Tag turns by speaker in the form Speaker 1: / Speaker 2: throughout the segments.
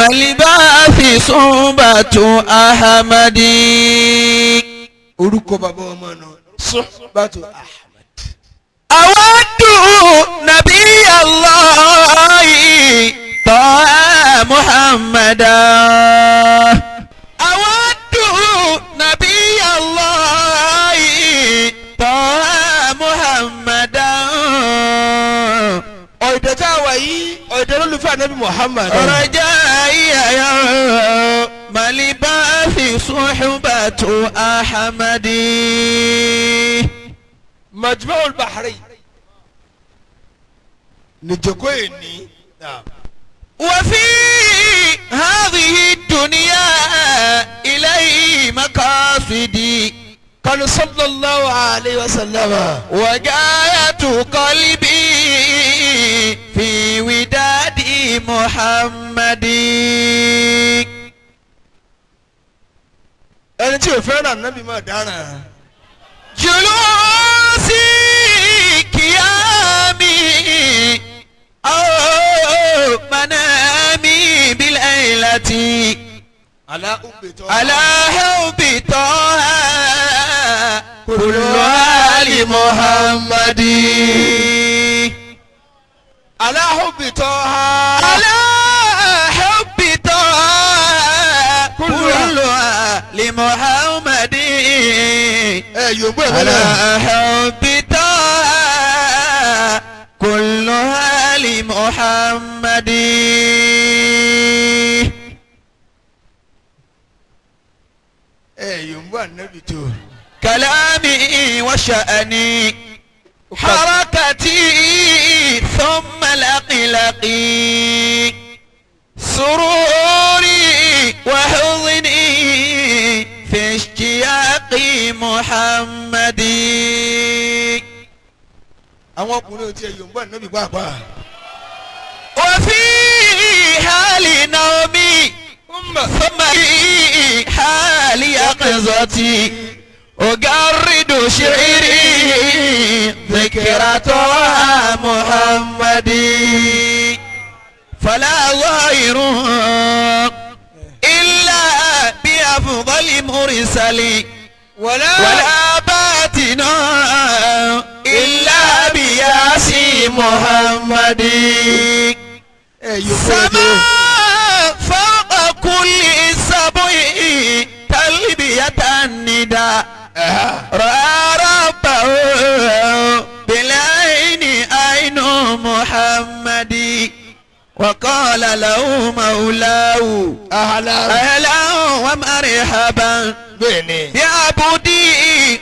Speaker 1: màlìbáàfì súnbàtú ahamadi.
Speaker 2: orúkọ bàbá ọmọ náà Suhbatu Ahmad.
Speaker 1: awadu nabi allahi tọ́ muhammada. awadu nabi allahi tọ́ muhammada.
Speaker 2: ọ̀dẹ̀ tá a wà yìí ọ̀dẹ̀ lólùfẹ́ anabi Muhammad.
Speaker 1: rọjà ìyàyà màlìbáàfì súnbàtú ahamadi.
Speaker 2: Majma'ul Bahrain. nìjẹ́kọ́ yìí ní.
Speaker 1: وفي هذه الدنيا إليه مقاصدي
Speaker 2: kanu sallallahu alayhi wa sallam.
Speaker 1: وجاية قلبي في وداد محمد
Speaker 2: ẹni tí o fẹ́ràn anabi máa dára.
Speaker 1: جلوسي قيامي أو منامي بالليلة
Speaker 2: ala ubetọ.
Speaker 1: على حب طه كل آل محمد
Speaker 2: ala ubetọ ha.
Speaker 1: على حب طه كل آل محمد
Speaker 2: ẹ yòókù ẹ
Speaker 1: على
Speaker 2: bẹ́ẹ̀.
Speaker 1: حب طه كل آل محمد
Speaker 2: ẹ yòókù anabi tó.
Speaker 1: كلامي وشأني حركتي ثم لقلقي سروري وحزني في اشتياق محمد
Speaker 2: àwọn ọkùnrin ò tiẹ̀ yòókù anabi pàápàá.
Speaker 1: وفي حال نومي ثم في حال يقظتي أجرد شعري ذكرى محمد فلا ظاهر إلا بأفضل مرسل
Speaker 2: wàlá.
Speaker 1: ولا باطن إلا بياسي محمد
Speaker 2: ẹ yòókù ẹ tó.
Speaker 1: سما فوق كل سبع تلبية النداء رأى ربه بالعين عين محمد وقال له مولاه
Speaker 2: ahala.
Speaker 1: أهلا ومرحبا
Speaker 2: bẹ́ẹ̀ni.
Speaker 1: بعبدي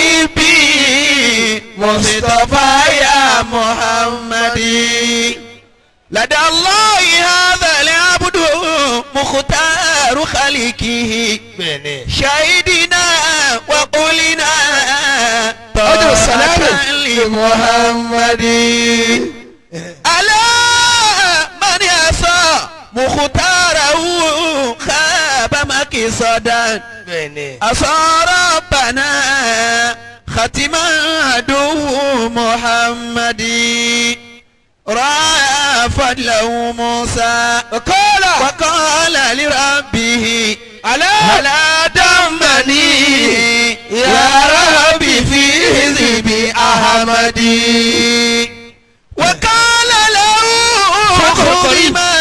Speaker 1: وهبي مصطفى يا محمد لدى الله هذا العبد مختار خلقه
Speaker 2: bẹ́ẹ̀ni.
Speaker 1: شهدنا وقلنا
Speaker 2: أجل السلام.
Speaker 1: طاعة لمحمد ألا من يسى مختاره خاب مكصدا
Speaker 2: bẹ́ẹ̀ni.
Speaker 1: أصار ربنا ختما عدو محمد رأى فضله موسى
Speaker 2: وقال
Speaker 1: وقال لربه
Speaker 2: ألا
Speaker 1: ألا دمني يا ربي في حزب أحمد وقال له خذ ما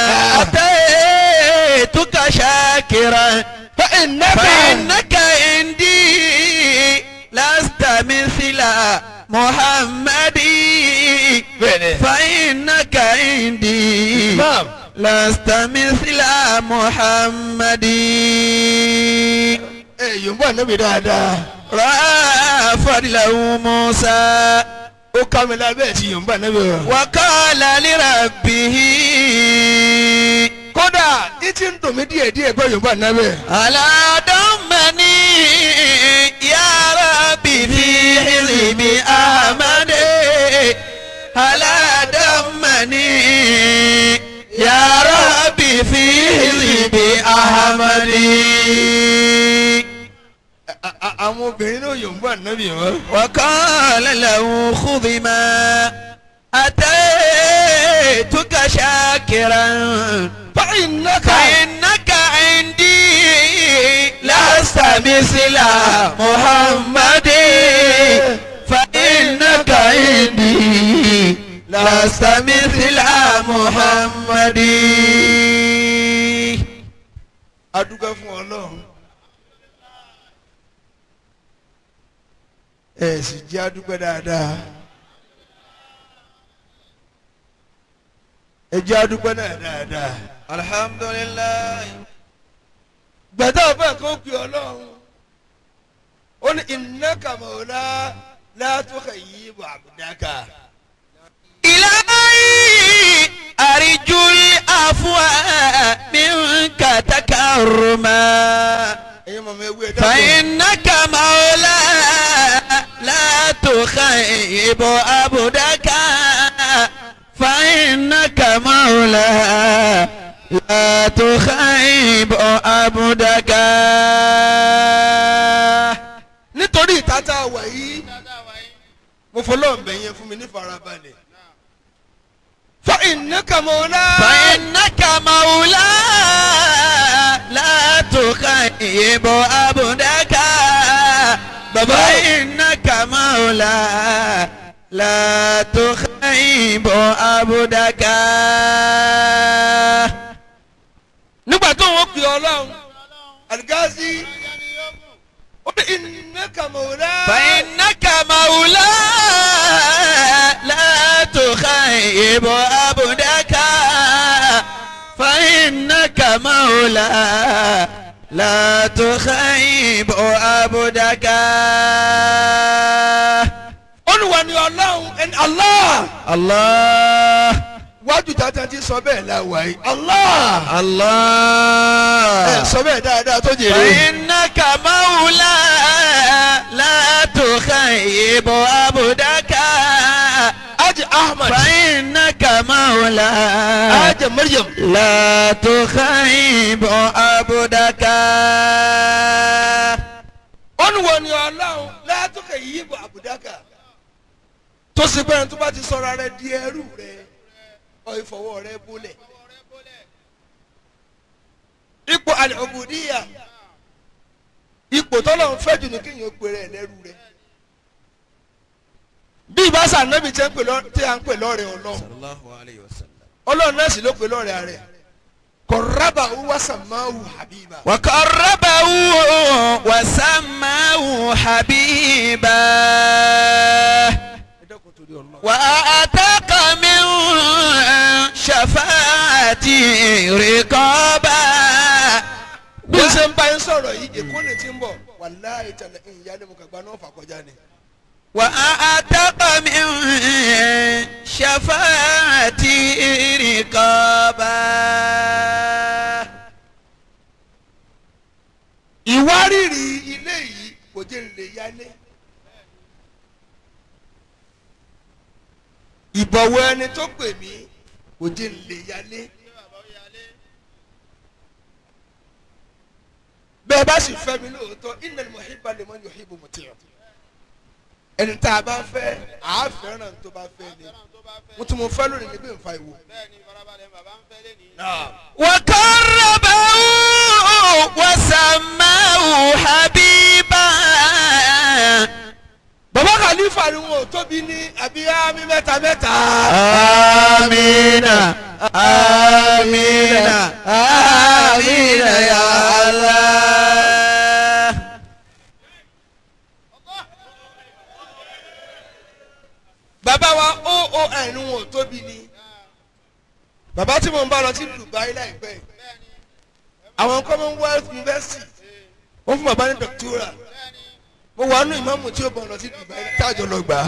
Speaker 1: أتيتك شاكرا
Speaker 2: فإنك
Speaker 1: فإنك عندي لست مثل محمد فإنك عندي
Speaker 2: نعم
Speaker 1: لست مثل محمد
Speaker 2: ẹ yòókù anabi dáadáa.
Speaker 1: رأى فضله موسى
Speaker 2: ó ká mi lábẹ́ ti yòókù anabi rẹ̀.
Speaker 1: وقال لربه
Speaker 2: kódà títí ń dùn mí díẹ̀ díẹ̀ pé yòókù anabi.
Speaker 1: ألا دمني يا ربي في حزب أحمد ألا دمني يا ربي في حزب أحمد
Speaker 2: A- a- àwọn obìnrin náà yòókù anabi wọn.
Speaker 1: وقال له خذ ما أتيتك شاكرا
Speaker 2: innaka
Speaker 1: فإنك عندي لست مثل محمد فإنك عندي لست مثل محمد
Speaker 2: adúgbò fún ọlọ́run ẹ sì jẹ́ adúgbò dáadáa ẹ jẹ́ adúgbò náà dáadáa
Speaker 1: الحمد لله
Speaker 2: gbàdá ọba kan pè ọlọ́run ó ní innaka mawla la tukhayyibu abdaka
Speaker 1: إلهي أرجو العفو منك تكرما
Speaker 2: ẹ̀yin mọ̀mọ́ ewu ẹ̀dá
Speaker 1: فإنك مولى لا تخيب عبدك فإنك مولى لا تخيب عبدك
Speaker 2: nítorí ìtata wà yìí mo fọlọ́ ọ̀bẹ yẹn fún mi ní farabalẹ̀ fa innaka mawla
Speaker 1: فإنك مولى لا تخيب عبدك فإنك مولى لا تخيب عبدك
Speaker 2: nígbà tó wọ́n pè ọlọ́run àlùgáàsì ó ní innaka mawla
Speaker 1: فإنك مولى لا تخيب عبدك فإنك مولى لا تخيب عبدك
Speaker 2: olùwà ni ọlọ́run ẹni allah
Speaker 1: الله
Speaker 2: wájú tata ti sọ bẹ́ẹ̀ la wà yìí allah ẹ
Speaker 1: الله
Speaker 2: sọ bẹ́ẹ̀ dáadáa tó jèrè
Speaker 1: فإنك مولى لا تخيب عبدك
Speaker 2: ajé ahmed
Speaker 1: فإنك مولى
Speaker 2: ajé mariam
Speaker 1: لا تخيب عبدك
Speaker 2: olùwà ni ọlọ́run látòkè yìí bọ̀ àbùdákà tó sì bẹ́ẹ̀ tó bá ti sọ̀rọ̀ rẹ di ẹrú rẹ ọ ìfọwọ́ rẹ bólẹ̀ ipò àlùbùdíyà ipò tọ́lọ́run fẹ́ jù ní kéèyàn ó pèrè ẹ̀ lẹ́rú rẹ bí ìbáṣà nẹ́bí tí a ń pè lọ́- tí a ń pè lọ́rẹ̀ ọlọ́run
Speaker 1: الله عليه وسلم
Speaker 2: ọlọ́run náà sì ló pè lọ́rẹ̀ rẹ̀ kọ̀rábà wàsàmáwù habiba
Speaker 1: وقربه وسماه حبيبا
Speaker 2: ẹ dẹ́kun torí ọlọ́run.
Speaker 1: وأعتق من شفاعتي رقابا
Speaker 2: bí n ṣe ń bá yín sọ̀rọ̀ yìí èkó ni ti ń bọ̀ wàláhì tẹ̀lé ìyá ni mo kàn gba náà fà kọjá ni.
Speaker 1: وأعتق من شفاعتي رقابا
Speaker 2: ìwárìrì ilé yìí kò jẹ́ lè yálé. ìbọ̀wọ̀ ẹni tó pè mí kò jẹ́ lè yálé. bẹ́ẹ̀ bá sì fẹ́ mi lóòótọ́ innal muhibba liman yuhibbu muti'. ẹni tá a bá fẹ́ àá fẹ́ràn tó bá fẹ́ ni mo tún mo fẹ́ lónìí ní pé n fa ìwò.
Speaker 1: وقربه وسماه حبيبا
Speaker 2: bàbá kàlífà ni wọn ò tóbi ní àbíyá mi mẹ́ta mẹ́ta.
Speaker 1: آمين آمين آمين يا الله
Speaker 2: bàbá wa oon wọn ò tóbi ní. bàbá tí mo ń bá lọ sí Dubai láìpẹ́ yìí. àwọn Commonwealth University wọ́n fún bàbá ní doctoral. mo wà nù ìmáàmù tí ó bọ̀ lọ sí Dubai táàjọ lọ gbà á.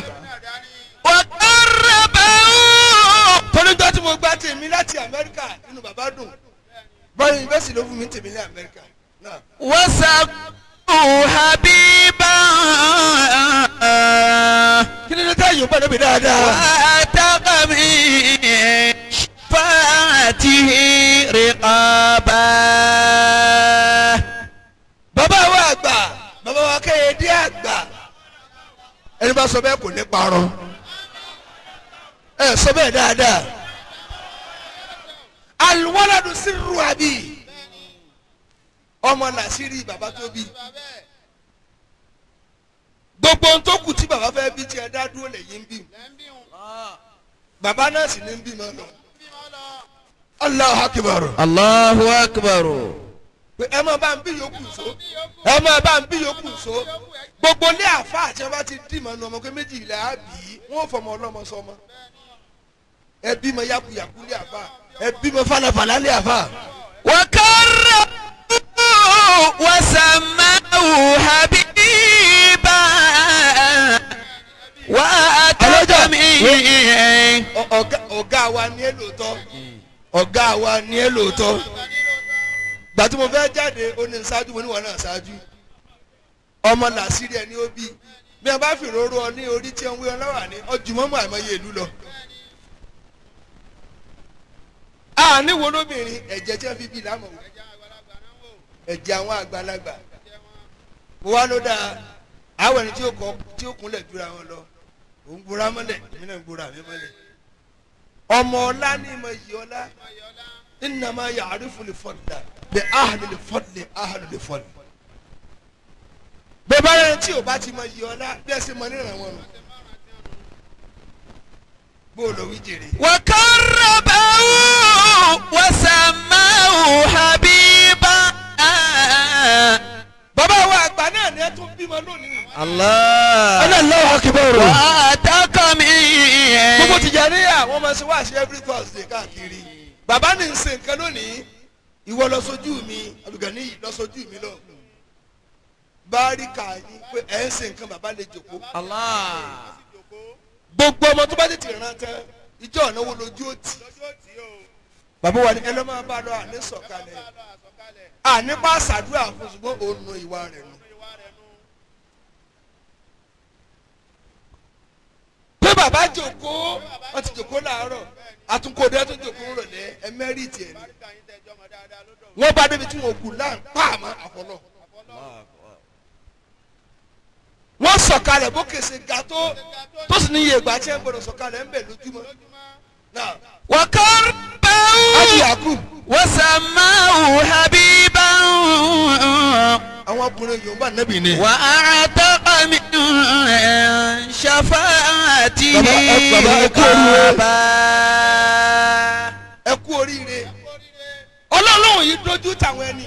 Speaker 1: وقربه
Speaker 2: tọ́lúgbà tí mo gbá tèmi láti Amẹ́ríkà nínú bàbá dùn. báyìí yunifásitì ló fún mi tèmi ní Amẹ́ríkà. náà
Speaker 1: وسماه حبيبا
Speaker 2: kí ni ní táyì yóò bá débi dáadáa.
Speaker 1: واتق من شفاعته رقابا
Speaker 2: bàbá wa àgbà bàbá wa Kẹ́yẹdé àgbà ẹni bá sọ bẹ́ẹ̀ kò ní parọ́ ẹ sọ bẹ́ẹ̀ dáadáa aliwaladu sírù àbí ọmọ làṣírí bàbá tó bí gbogbo ohun tó kù tí bàbá fẹ́ bí tí ẹ dá dúró lẹ́yìn ń bí bàbá náà sì ní ń bímọ lọ Allahu akbar
Speaker 1: Allahu akbar.
Speaker 2: pé ẹ máa bá ń bí yòókù so ẹ máa bá ń bí yòókù so gbogbo ilé àfa àti ẹ bá ti dì mọ́ nu ọmọ pé méjì ilẹ̀ á bì í wọ́n fọmọ ọlọ́mọ sọmọ ẹ bímọ yakuyaku lé àfa ẹ bímọ falafala lé àfa.
Speaker 1: وكرمه وسماه حبيبا وأتى من
Speaker 2: Ọ- ọ̀gá ọ̀gá wa ni ẹ lóòótọ́ ọ̀gá wa ni ẹ lóòótọ́ gbà tí mo fẹ́ jáde ó ní ṣáájú mo ní wọn náà ṣáájú ọmọ làṣírí ẹ ní ó bí bí wọn bá fi róró ọ ní orí tí wọn wí ọ lọ́wọ́ ní ọjùmọ́mọ́ àìmọye ìlú lọ. a níwo lóbìnrin ẹ̀jẹ̀ tí wọ́n fi bí lámọ̀ wò ẹ̀jẹ̀ àwọn àgbàlagbà mo wá ló dáa àwọn ẹni tí ó kọ tí ó kúnlẹ̀ jura wọn lọ òun gbóra mọ́lẹ̀ èmi náà gbóra mi mọ́lẹ̀ ọmọ ọlá ní ìmọ̀ yìí ọlá innama ya'rifu al-fadla bi ahli al-fadli ahli al-fadli. bẹ́ẹ̀ bá rẹ̀ tí o bá ti mọ yìí ọlá bí ẹ ṣe mọ níran wọn nù. bó o lọ wí jèrè.
Speaker 1: وقربه وسماه حبيبا
Speaker 2: bàbá wa àgbà náà ni ẹ tún bímọ lónìí.
Speaker 1: الله
Speaker 2: Allahu akbar.
Speaker 1: وأتاك من
Speaker 2: gbogbo Tìjàníyà wọ́n máa ṣe wáṣẹ every Thursday káàkiri bàbá ní ń ṣe nǹkan lónìí ìwọ lọ sójú mi Abdulgani lọ sójú mi lọ báríkà yín pé ẹ ń ṣe nǹkan bàbá lè jòkó
Speaker 1: الله
Speaker 2: gbogbo ọmọ tó bá tètè rán tán ìjọ ọ̀nà wo lójú òtì bàbá wa ni ẹ lọ́ máa bá lọ àní sọ̀kalẹ̀ àní bá ṣàdúrà fún ṣùgbọ́n òun nu ìwà rẹ̀ nù. pé bàbá jòkó wọ́n ti jòkó làárọ̀ àtúnkòdé tó jòkó rọ̀lẹ́ ẹ mẹ́rìtì ẹ̀ ni wọ́n bá débi tí wọ́n kú láǹ pààmọ́ àfọlọ́ wọ́n sọ̀kalẹ̀ bó kèsè ga tó tó sì ní iye ìgbà tí ẹ gbọ́dọ̀ sọ̀kalẹ̀ ń bẹ̀ lójúmọ́ náà ájú
Speaker 1: وقربه
Speaker 2: yakub
Speaker 1: وسماه حبيبا
Speaker 2: àwọn ọkùnrin yorùbá nẹ́bì ni.
Speaker 1: وأعتق من شفاعته
Speaker 2: بابا، ẹ- بابا، ẹ kú oríire.
Speaker 1: رقابا
Speaker 2: ẹ kú oríire ọlọ́run yìí dojú táwọn ẹni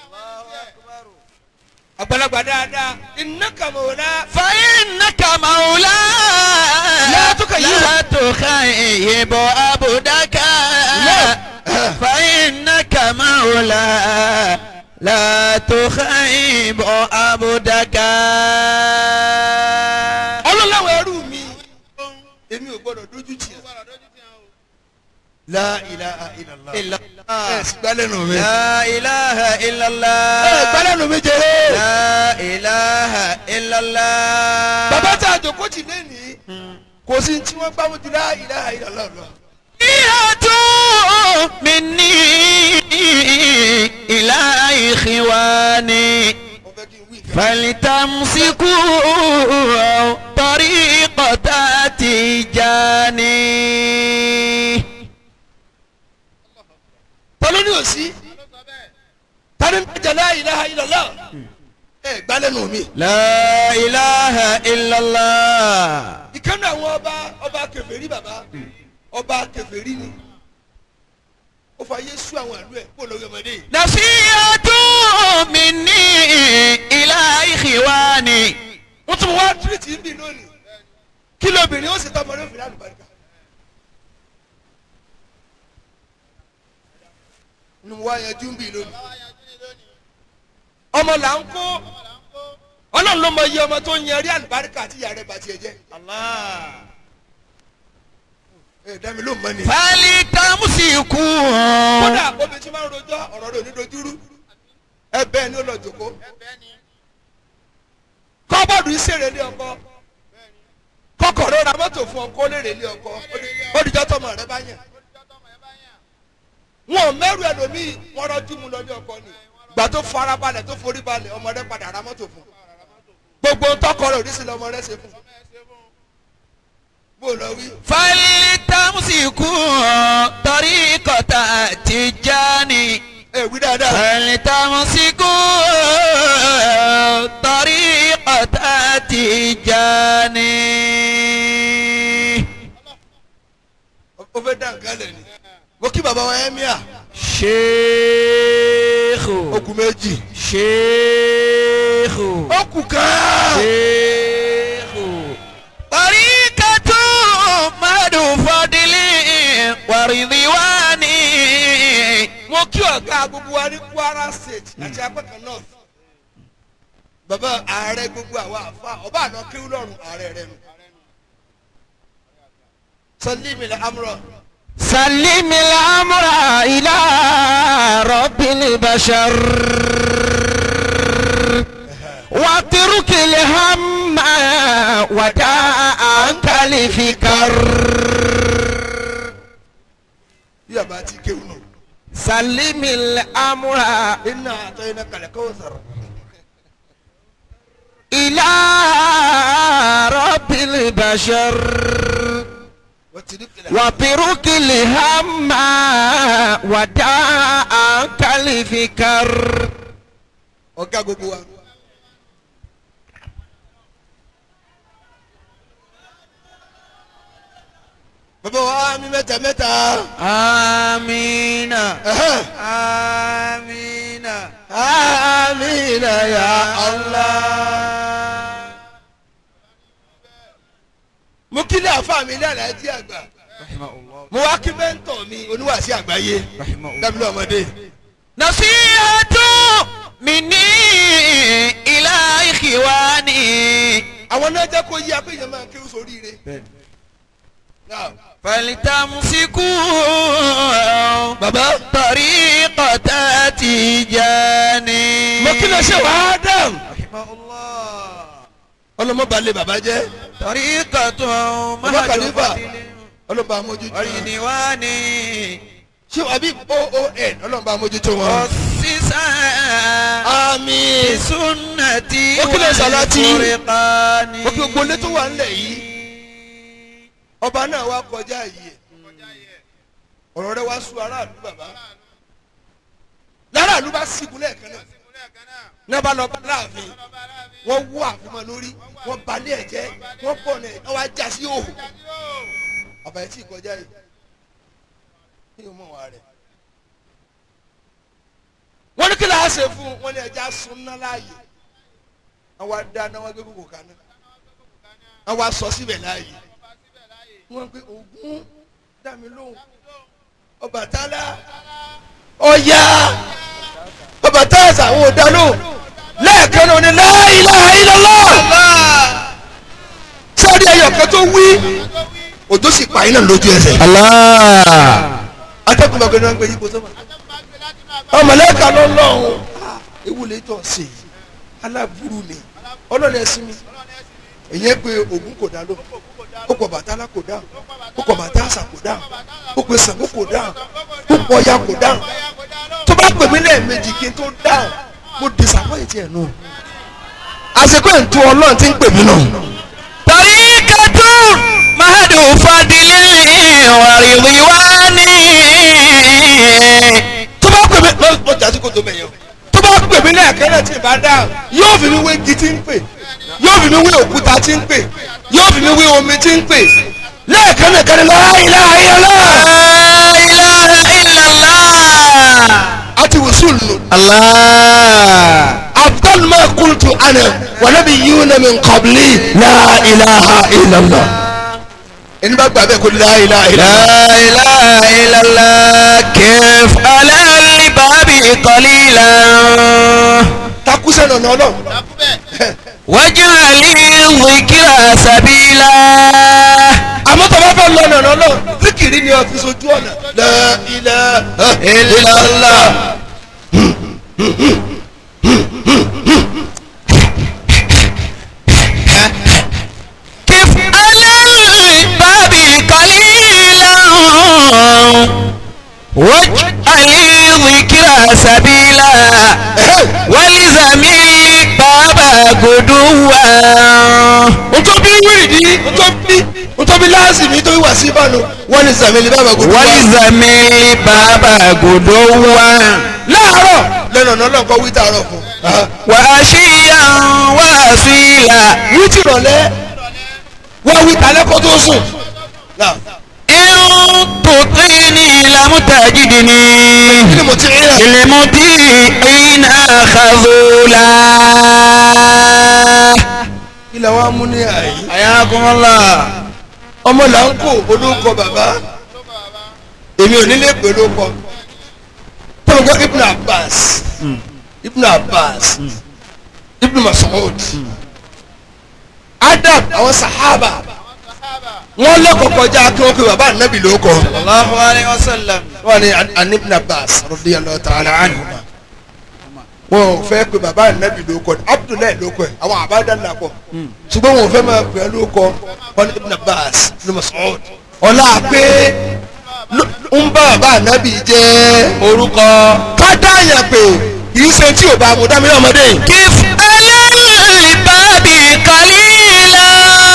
Speaker 2: àgbàlagbà dáadáa iná kàmọ́lá
Speaker 1: فإنك مولاي
Speaker 2: لا تخيب.
Speaker 1: لا تخيب عبدك
Speaker 2: لا.
Speaker 1: فإنك مولاي لا تخيب عبدك
Speaker 2: ọlọ́láwọ̀ ẹrú mi èmi ò gbọ́dọ̀ dojú tì ẹ́ la ilaha illallah
Speaker 1: إلا
Speaker 2: ẹ
Speaker 1: الله
Speaker 2: sì gbálẹ́nu mi
Speaker 1: لا إله إلا
Speaker 2: ẹ
Speaker 1: الله
Speaker 2: gbálẹ́nu mi jẹrẹ
Speaker 1: لا إله إلا الله
Speaker 2: bàbá tá a jòkó tì lẹ́nìí kò sí tí wọ́n gbá mojú la ilaha illallah lọ.
Speaker 1: تحية مني إلى إخواني
Speaker 2: mo fẹ́ kí n wí nǹkan.
Speaker 1: فلتمسكوا طريقة تجاني
Speaker 2: ta ló ní òsí ta ni ń tajà la ilaha illallah ẹ gbálẹ́nu mi.
Speaker 1: لا إله إلا الله
Speaker 2: ìkànnì àwọn ọba ọba kèfèrí bàbá ọba kèfèrí ni ó fa yéésù àwọn àlú ẹ kó lórí ọmọdé yìí.
Speaker 1: نصيحة مني إلى إخواني
Speaker 2: wọ́n tún wá tírìtì ń bì lónìí kí lóbìnrin ó sì tọ́ ọmọdé òfin àlùbáríkà. ni mo wá yanjú ń bì lónìí. ọmọ là ń kó ọlọ́run ló mọ iye ọmọ tó ń yan rí àlùbáríkà àti ìyá rẹ̀ bàtì ẹ̀ jẹ́. ẹ dá mi ló mọ ni.
Speaker 1: فلتمسكوا
Speaker 2: kódà obìnrin tí máa ń rojọ́ ọ̀rọ̀ rẹ̀ ò ní dojúrú ẹ bẹ́ẹ̀ ni ó lọ jòkó kọ́bọ̀dù ìṣeré lé ọkọ kọ́kọ́ ló ra mọ́tò fún ọkọ lérè lé ọkọ olùjọ́ tọmọ rẹ bá yàn wọn ò mẹ́rù ẹlòmíì wọn rọ́jú mu lọ ní ọkọ ni gbà tó fara balẹ̀ tó forí balẹ̀ ọmọ rẹ padà ra mọ́tò fún gbogbo tọkọ rẹ òdìsí lọmọ rẹ ṣe fún bó lọ wí.
Speaker 1: فلتمسكوا طريقة تجاني
Speaker 2: ẹ wí dáadáa.
Speaker 1: فلتمسكوا طريقة تجاني
Speaker 2: ó fẹ́ dá nǹkan lẹ̀ ni. mo kí bàbá wa ẹ́míà.
Speaker 1: شيخ
Speaker 2: ó kù méjì.
Speaker 1: شيخ
Speaker 2: ó kù kan.
Speaker 1: شيخ طريقة مدو فضل ورضوان
Speaker 2: mo kí ọ̀gá gbogbo wa ní kwara state àti apẹ́kan north. bàbá ààrẹ gbogbo àwa àfa ọba àná kéwú lọ́rùn ààrẹ rẹ nù. sọlíìmì lẹ amúrọ.
Speaker 1: سلم الأمر إلى رب البشر واترك الهم وداء عنك الفكر
Speaker 2: bí àbá ti kéwú nù.
Speaker 1: سلم الأمر
Speaker 2: iná àtọ́ iná kalẹ̀ kó sọ̀rọ̀.
Speaker 1: إلى رب البشر
Speaker 2: wọ́n ti ní kìlẹ̀.
Speaker 1: واترك الهم وداء عنك الفكر
Speaker 2: ọ̀gá gbogbo wa. bàbá wa mi mẹ́ta mẹ́ta.
Speaker 1: آمين
Speaker 2: Ẹ̀hẹ́n.
Speaker 1: آمين
Speaker 2: amina ya allah. mo kí lé àfa mi ní àlàyé àgbà.
Speaker 1: رحمه الله
Speaker 2: mo wá kí mẹ́ńtọ̀ mi oníwàásí àgbáyé.
Speaker 1: رحمه الله
Speaker 2: dábìlì ọmọdé.
Speaker 1: نصيحة مني إلى إخواني
Speaker 2: àwọn náà jẹ́ kó yí apẹ́yẹ máa kéwú sóríire. Náà.
Speaker 1: فلتمسكوا
Speaker 2: bàbá.
Speaker 1: طريقة تجاني
Speaker 2: mo kí lè ṣe wàá dàm.
Speaker 1: رحمه الله
Speaker 2: ọlọmọba lé bàbá jẹ́.
Speaker 1: طريقة
Speaker 2: bàbá kàlífà
Speaker 1: مهجوة
Speaker 2: ọlọmọba amójútó.
Speaker 1: والديواني
Speaker 2: ṣé àbí oon ọlọmọba amójútó wọn.
Speaker 1: أسسا
Speaker 2: àmín.
Speaker 1: بسنتي
Speaker 2: Ó kí lè sàlátì?
Speaker 1: والفرقان
Speaker 2: Ó kí gbogbo ilé tó wà ńlẹ̀ yìí. ọba náà wá kọjá yìí ẹ̀. ọ̀rọ̀ rẹ wá sú aráàlú bàbá. láràlú bá sígun lẹ́ẹ̀kan náà. ní wọ́n bá lọ bá láàfin. wọ́n wú àfimọ́ lórí. wọ́n balẹ̀ ẹ̀ jẹ́. wọ́n bọ̀ náà wọ́n wá já sí òhù. ọba ẹ̀ tí ì kọjá yìí. kí ni mo wà rẹ̀. wọ́n ní kí lóò ṣe fún un wọ́n ní ẹja sunná láàyè. àwọn adáná wọn gbé kókò kaná. àwọn aṣọ síbẹ̀ láàyè. wọ́n gbé ògún dàmí lóhùn. Ọbàtálá ọ̀yá Ọbàtálá àwọn ọ̀dà lóhùn. lẹ́ẹ̀kan náà ni la ilaha illallah. sáré ẹyọ kan tó wí òjò sì pa iná lójú ẹsẹ̀.
Speaker 1: الله
Speaker 2: atẹ́kùn bá gbẹ́ni wọn gbé yípo sọ́mà. ọmọlẹ́ka lọ́lọ́run ewu lè tọ̀ sí i aláburú ni ọlọ́run ẹ̀sìn mi èyí pé Ògún kò dá ló ó pọ̀ Bàtálá kò dáhùn ó pọ̀ Màtáàsà kò dáhùn ó pè Ṣàngó kò dáhùn ó pọ̀ Ọya kò dáhùn tó bá pè mí lẹ́ẹ̀mejì kí n tó dáhùn mo disappoint ẹ̀ nù. àsìkò ẹ̀ ń tó ọlọ́run tí ń pè mí nù.
Speaker 1: طريقة مهد فضل ورضوان
Speaker 2: tó bá pè mí lọ jà sí kòtò mẹ́yàn tó bá pè mí lẹ́ẹ̀kan náà tí ì bá dáhùn yóò fi mi wé igi tí ń pè yóò fi mi wé òkúta tí ń pè yóò fi mi wé omi tí ń pè lẹ́ẹ̀kan náà kan ní la ilaha illallah
Speaker 1: لا إله إلا الله
Speaker 2: àti wùsùn lò.
Speaker 1: الله
Speaker 2: afdal ma qultu ana wa nabiyyuna min qabli la ilaha illallah. ẹni bá gbà bẹ́ẹ̀ kó la ilaha illallah.
Speaker 1: لا إله إلا الله كيف على الباب قليلا
Speaker 2: takusẹ́ nọ̀nà ọlọ́run.
Speaker 1: واجعل الذكر سبيلا
Speaker 2: àmọ́ tó bá fẹ́ lọ nọ̀nà ọlọ́run zikiri ni ọ́fíìsì ojú ọ̀nà. la ilaha
Speaker 1: إلا الله كيف على الباب قليلا واجعل ذكر سبيلا والزم الباب غدوا
Speaker 2: ntọ́ bí wíìdì ntọ́ bí nítorí láàsì mi tó wà sí ìbánu wọ́n ní sàmìlì bàbá gbogbo wa.
Speaker 1: walizamili baba guduwa
Speaker 2: láàárọ̀ lẹ́nu ọ̀nà ọlọ́nkọ́ wí tààrọ̀ fún.
Speaker 1: wa ashiyan wa asila
Speaker 2: wí ti rọ̀lẹ́ wọ́n wí talẹ́ kó tó sùn. Náà,
Speaker 1: in tutini lam tajidni
Speaker 2: kí ni mo ti rí rẹ̀?
Speaker 1: ilmuti ina khazula
Speaker 2: ilẹ̀ wa mú ní àyè.
Speaker 1: ayakumullah
Speaker 2: ọmọ là ń kó olóńkọ bàbá èmi ò nílé pé olóńkọ tọ́lọ́gbọ́n ibn abbas ibn abbas ibn masoud adam àwọn sahaba wọ́n lẹ́kọ̀ọ́ kọjá kí wọ́n pe bàbá anabi ló kọ́
Speaker 1: Allahu alayhi wa sallam
Speaker 2: wọ́n ní an- an ibn abbas radiyallahu ta'ala anhuma wọn ò fẹ́ pe bàbá anabi ló kọ́ abdullahi ló kọ́ ẹ̀ àwọn àbádá ńlá pọ̀ ṣùgbọ́n wọn ò fẹ́ máa pè é ló kọ́ wọn ní ibn abbas ibn masoud ọlá pé ló- ń bá bàbá anabi jẹ́
Speaker 1: orúkọ
Speaker 2: kádáyà pé kì í ṣe tí ò bá mu dámi ọmọdé yìí.
Speaker 1: kif alalibabi kalila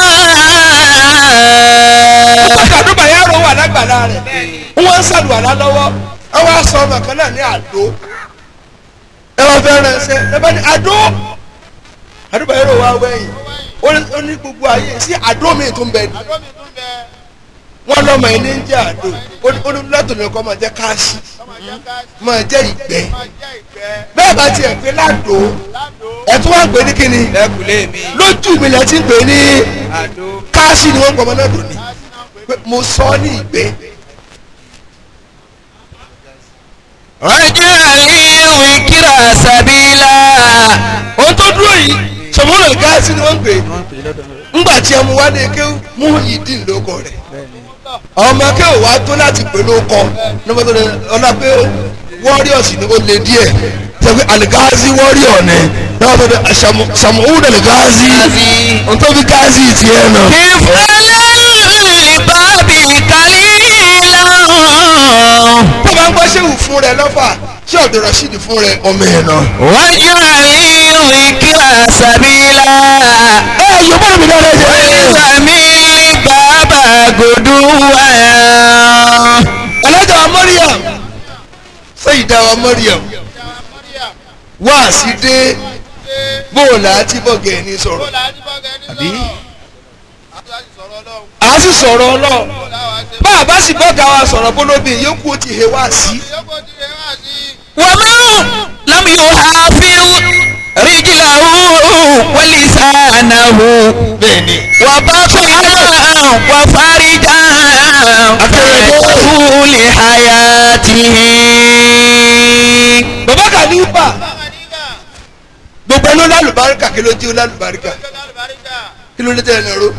Speaker 2: pàtàkì yàrá wà lágbàlá rẹ̀ wọ́n ń sàlùwàlá lọ́wọ́ ẹ wá sọ ọmọ kan náà ní àdó ẹ wá fẹ́ rẹ ṣe ẹ bá ní àdó àdúgbò yàrá wà wẹ̀yìn ó ní- ó ní gbogbo ayé sí àdó mi tó ń bẹ ní wọ́n lọ́mọ yìí ní ń jẹ́ àdó ó ní- ó ní látòlù ẹ̀kọ́ máa jẹ́ káàsì máa jẹ́ ìgbẹ́ bẹ́ẹ̀ bá tiẹ̀ pé ládò ẹ̀ tún wá gbé ní kíni
Speaker 1: lẹkùlé mi
Speaker 2: lójú mi lẹ́ ti ń gbé ní
Speaker 1: àdó
Speaker 2: káàsì ni wọ́n gbọ́ ọmọ náà dùn ní pé mo sọ ọ́ ní ìgbẹ́.
Speaker 1: rajali wikira sabila
Speaker 2: ohun tó dúró yìí sọmọlẹ gáàsì ni wọ́n ń pè é ńgbà tí ọmọ wa ní eke mú ìdí lóko rẹ̀ ọmọ akẹ́wò wa tó láti pè lóko nígbà tó lè ọlá pé warriors ni ó lé díẹ̀ sọ pé aligazi warrior ni náà tó lè samuhun aligazi ohun tó fi gáàsì tiẹ̀ nà.
Speaker 1: kif alalibabi kalila
Speaker 2: tó bá ń gbọ́ sẹ́wù fún rẹ lọ́fà ṣé ọ̀dọ̀ rasheed fún rẹ ọmọ ẹ̀ náà.
Speaker 1: wajali wikira sabila
Speaker 2: ẹ yorùbá mi dára jẹ.
Speaker 1: walizamili baba guduwa
Speaker 2: alájà wa mariam sẹ́yìndà wa mariam wá sí dé bóòlù àti bọ́gẹ̀ ní sọ̀rọ̀ àbí a sì sọ̀rọ̀ ọlọ́ọ̀ bá a bá sì bọ́gà wa sọ̀rọ̀ bólóbì yókù ó ti he wá sí.
Speaker 1: ومن لم يحافظ رجله ولسانه
Speaker 2: bẹ́ẹ̀ni
Speaker 1: وبطنا وفرجا طول حياته
Speaker 2: bàbá kàlífà gbogbo ẹni ó lálùbáríkà kí ló dé ó lálùbáríkà kí ló dé tẹ̀ ẹ̀ nàró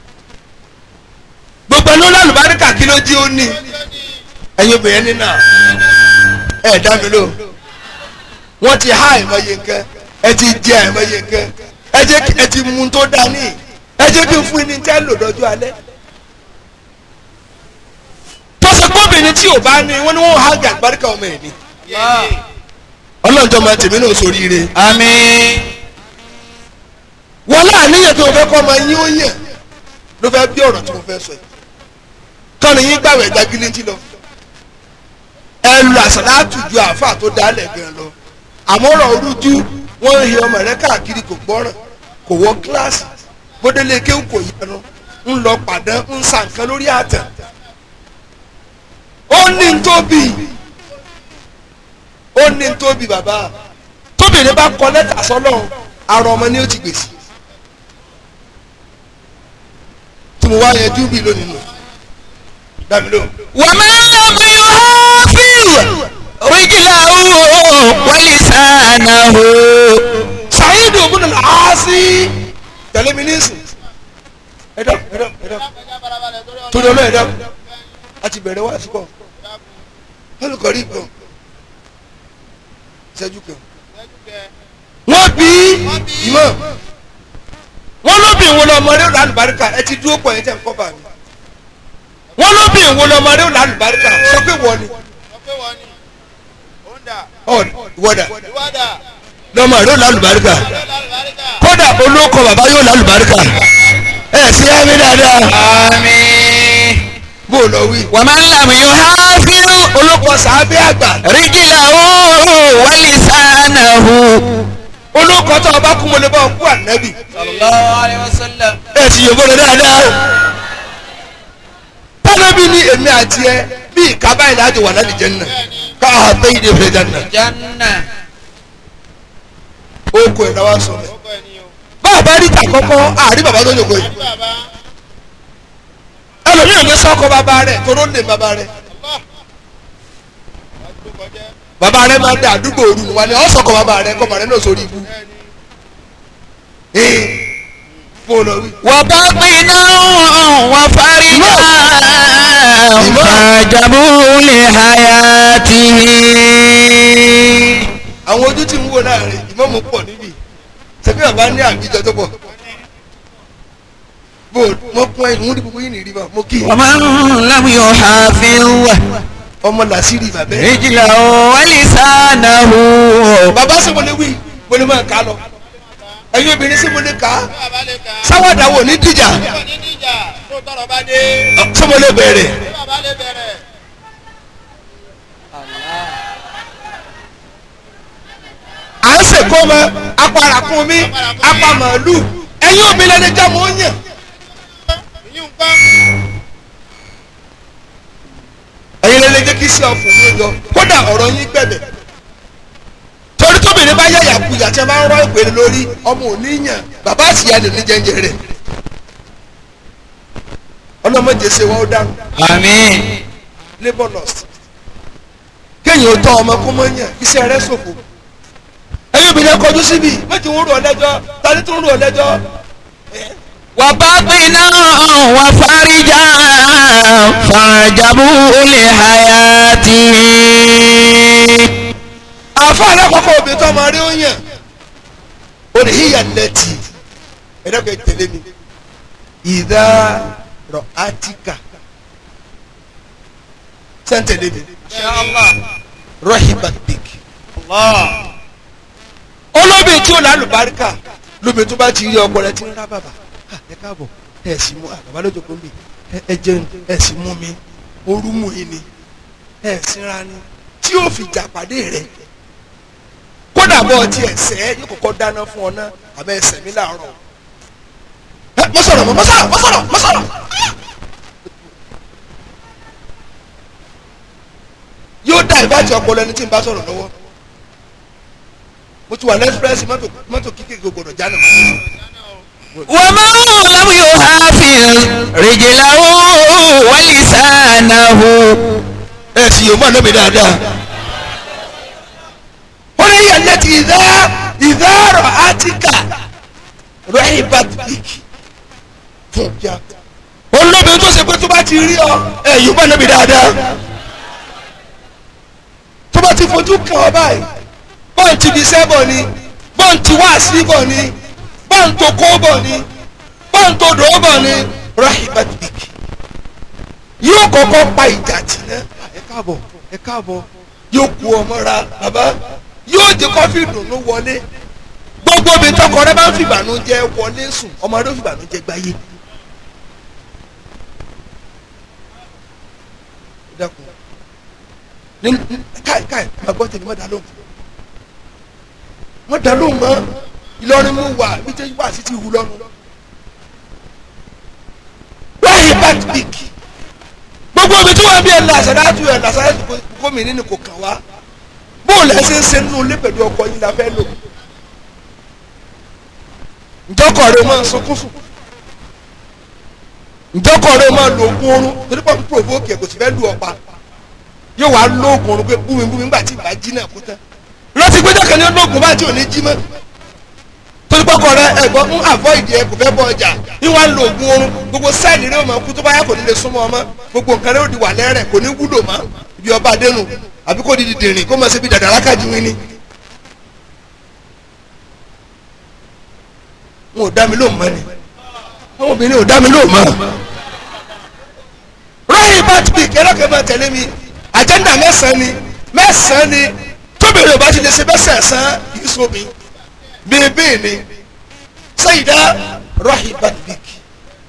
Speaker 2: gbogbo ẹni ó lálùbáríkà kí ló dé ó ní ẹ̀yin obìnrin nínú ẹ̀ dá mi lò wọ́n ti há àìmọye nǹkan ẹ ti jẹ àìmọye nǹkan ẹ jẹ́ kí ẹ ti mú tó dání ẹ jẹ́ kí n fún ní tẹ́ lò lọ́jọ́ alẹ́ tọ́sí gbọ́bìnrin tí ò bá ní wọ́n ní wọ́n há àgbàríkà ọmọ ẹ̀ ni ọlọ́njọ́ máa tèmi náà sóríire
Speaker 1: آمين
Speaker 2: wọ́n láàníyàn tó fẹ́ kọ́ ọmọ yín ó yàn ló fẹ́ bí ọ̀rọ̀ tí mo fẹ́ sọ yìí kọ́ni yín gbàwẹ̀ gbagilẹ́ntì lọ ẹ lu àsàlátù ju àáfàá tó dálẹ̀ gan lọ àmọ́ ọ̀rọ̀ orújú wọ́n ń he ọmọ rẹ káàkiri kò gbọ́ràn kò wọ kíláàsì bódélé kéwù kò yẹnu ń lọ pàdán ń sa nǹkan lórí àtàn ó ní ń tóbi ó ní ń tóbi bàbá tóbìnrin bá kọ lẹ́tà sọ́lọ́run àrò ọmọ ni ó ti gbèsè tí mo wá yẹjú bí lónìí nù dàbí lóhùn.
Speaker 1: ومن لم يحافظ رجله ولسانه
Speaker 2: sàyídì ògùn nàlá àásì tẹ̀lé mi nísìn ẹ̀dọ́ ẹ̀dọ́ ẹ̀dọ́ torí ọlọ́ ẹ̀dọ́ a ti bẹ̀rẹ̀ wá síkọ̀ olùkọ́rí kan ṣẹ́jú kan wọ́n bí ìmọ̀ wọ́n lóbi ìwọ lọ́mọdé ò lálùbáríkà ẹ ti dúró pọ̀ yẹn tẹ̀ ń kọ́ bá mi wọ́n lóbi ìwọ lọ́mọdé ò lálùbáríkà sọ pé wọ́n ni ọ̀ ìwọ́dà lọ́mọ rẹ̀ ò lálùbáríkà kódà olóko bàbá yóò lálùbáríkà ẹ sí ẹ̀mí dáadáa
Speaker 1: آمين
Speaker 2: bó o lọ wí.
Speaker 1: ومن لم يحافظ
Speaker 2: olùkọ́ sàábẹ́ àgbà
Speaker 1: رجله ولسانه
Speaker 2: olùkọ́ tó ọba kú mo lè bá ọ kú ànábì
Speaker 1: صلى الله عليه وسلم
Speaker 2: ẹ sì yòókù rẹ dáadáa tánábì ní èmi àti ẹ bí ìkábá yìí láti wà láti jẹ́nà káà tẹ́ ìdè fẹ́ jẹ́nà
Speaker 1: جنة
Speaker 2: ó kó ẹ̀ náà sọ mẹ́. bá a bá rí ìta kọ́kọ́ àárí bàbá tó yòókù yìí ẹlòmíràn ní sọ́kọ bàbá rẹ̀ toró lè bàbá rẹ̀ bàbá rẹ̀ máa ń dà àdúgbò òru wà ní ọ̀sọ̀kọ bàbá rẹ̀ kọ́ bàrẹ̀ náà sórí ibú. ee bó o lọ wí.
Speaker 1: وبطنا وفرجا فاجبوا لحياته
Speaker 2: àwọn ojú tí ń wò láàrin ìmọ̀mù pọ̀ níbí ṣebí bàbá ní àbíjọ tó pọ̀ bó mo kún ẹ̀yìn mú ní gbogbo yìí nìrí bá mo kí i.
Speaker 1: ومن لم يحافظ
Speaker 2: ọmọ làṣírí bàbá ẹ̀.
Speaker 1: رجله ولسانه
Speaker 2: bàbá sì mo lè wí mo lè máa kà á lọ ẹ̀yin obìnrin sì mo lè kà á sáwádà wò ní dìjà ṣé mo lè bẹ̀rẹ̀ à ń sèkó mọ aparakun mi apamọ̀lù ẹ̀yin obìnrin ẹni jẹ́ mo ń yàn ẹ̀yin lẹ́lẹ́ jẹ́ kí sí ọ̀fun mi yọ kódà ọ̀rọ̀ yín gbẹ̀bẹ̀ torí tóbìnrin bá yẹ yàkuyà tí a bá ń rọ ìpèrè lórí ọmọ òní yàn bàbá àtìyá lè ní jẹ́njẹ́ rẹ̀ ọlọ́mọdé ṣe wọ́n ó dáhùn
Speaker 1: آمين
Speaker 2: labour loss kéèyàn ó tọ́ ọmọ kó mọ́ yàn iṣẹ́ rẹ̀ ṣòfò ẹ̀yin obìnrin ẹ kọjú síbi méjì ń rò ọ lẹ́jọ́ tani tó ń rò ọ lẹ́jọ́
Speaker 1: وبطنا وفرجا فاجبوا لحياته
Speaker 2: àfa alákọ̀ọ́kọ́ obìnrin tó ọmọ rí ó yàn ó ní híyà lẹ́tì ẹ̀dọ́gbẹ̀ tẹ̀lé mi ìdá rọ̀ átíkà sẹ́ńtẹ̀lé mi
Speaker 1: إن شاء الله
Speaker 2: rọ́hìbà bíkì
Speaker 1: الله
Speaker 2: olóbìn tí ó lálùbáríkà lóbìn tó bá ti rí ọkọ rẹ tí ń rá bàbà "Ah, ẹ káàbọ̀ ẹ sì mú ah, bàbá lójó kó mi ẹ jẹun ẹ sì mú mi orú mú yín ni ẹ sinra ni tí yóò fi jà pàdé rẹ kódà bọ́ ọtí ẹ̀sẹ̀ yóò kọ́kọ́ dáná fún ọ náà àbẹ ẹsẹ̀ mi láàárọ̀ ẹ mọ sọ̀rọ̀ mọ sọ̀rọ̀ mọ sọ̀rọ̀ mọ sọ̀rọ̀ yóò dá ìbájẹ́ ọpọlọ ẹni tí ń bá sọ̀rọ̀ lọ́wọ́ mo ti wà lẹ́sìpẹ́sì mọ́tò mọ́tò kíkẹ́ gbọdọ̀ jáde mọ́.
Speaker 1: ومن لم يحافظ رجله ولسانه
Speaker 2: ẹ sì yóò mọ àná mi dáadáa. ó ní yẹn lẹ́tì ìdá ìdárọ̀ átíkà rẹ́hìbàt bíkì fún ya. olóbi tó ṣe pé tó bá ti rí ọ ẹ yóò mọ àná mi dáadáa. tó bá ti fojú kàn ọ báyìí bọ́ǹtì bí sẹ́bọ̀ ni bọ́ǹtì wá sí bọ̀ ni bọ́ǹtò kó bọ̀ ni bọ́ǹtò dò bọ̀ ni rẹ́hìbàt bíkì yóò kọ́kọ́ pa ìjà tì náà ẹ káàbọ̀ ẹ káàbọ̀ yóò ku ọmọ ra bàbá yóò jẹ́ kọ́fí dùnú wọlé gbogbo mi tọkọ rẹ bá ń fìbànújẹ́ wọlé sùn ọmọ rẹ ó fìbànújẹ́ gbáyé. dákun ní káì káì máa gbọ́ tèmi má dá lóhùn má dá lóhùn mọ́ Ìlọrin mú wà bí tẹ́jú wà sí ti wù lọ́nu. wáyé bá ti bìkì gbogbo omi tí wọn bí ẹ làṣàdájú ẹ làṣàdájú gómìnà nínú kò kàn wá bóòlù ẹ ṣe ń ṣe nínú ilé pẹ̀lú ọkọ yín la fẹ́ lò ǹjọ́kọ̀ rẹ máa ń sunkún sùn ǹjọ́kọ̀ rẹ máa lo oògùn oorun torí pọ̀ ń provoke ẹ̀ kò sì fẹ́ lu ọ̀pá yóò wá lo oògùn oorun pé búmi búmi ńgbà tí ìbá jí náà kú tán rántí pé jọ́kẹ́ ni ó lóògùn bá tí ò ní jí mọ́ torí pọ́kọ rẹ ẹ̀gbọ́n ń avoid ẹ kò fẹ́ bọ́ ọjà ìwà ń lo oògùn oorun gbogbo sẹ́ẹ̀lì rẹ ó máa kú tó bá yá kò ní lè súnmọ́ ọmọ gbogbo nǹkan rẹ ó di wà lẹ́rẹ̀ kò ní wúlò mọ́ ibi ọba adénu àbí kò di dìdìrìn kó máa ṣe bí dàdàrà kájú wín ni. wọn ò dá mi lóhùn mọ́ ni àwọn obìnrin ò dá mi lóhùn mọ́. rọ́yìn bá ti bí kẹ́lọ́kẹ́ máa tẹ̀lé mi àjẹ́ndà mẹ́sàn-án ni mẹ́sàn-án ni tóbìnrin ò bá ti lè ṣe mẹ́sàn-án kì í sómi bèbè ni sayida rahibat bik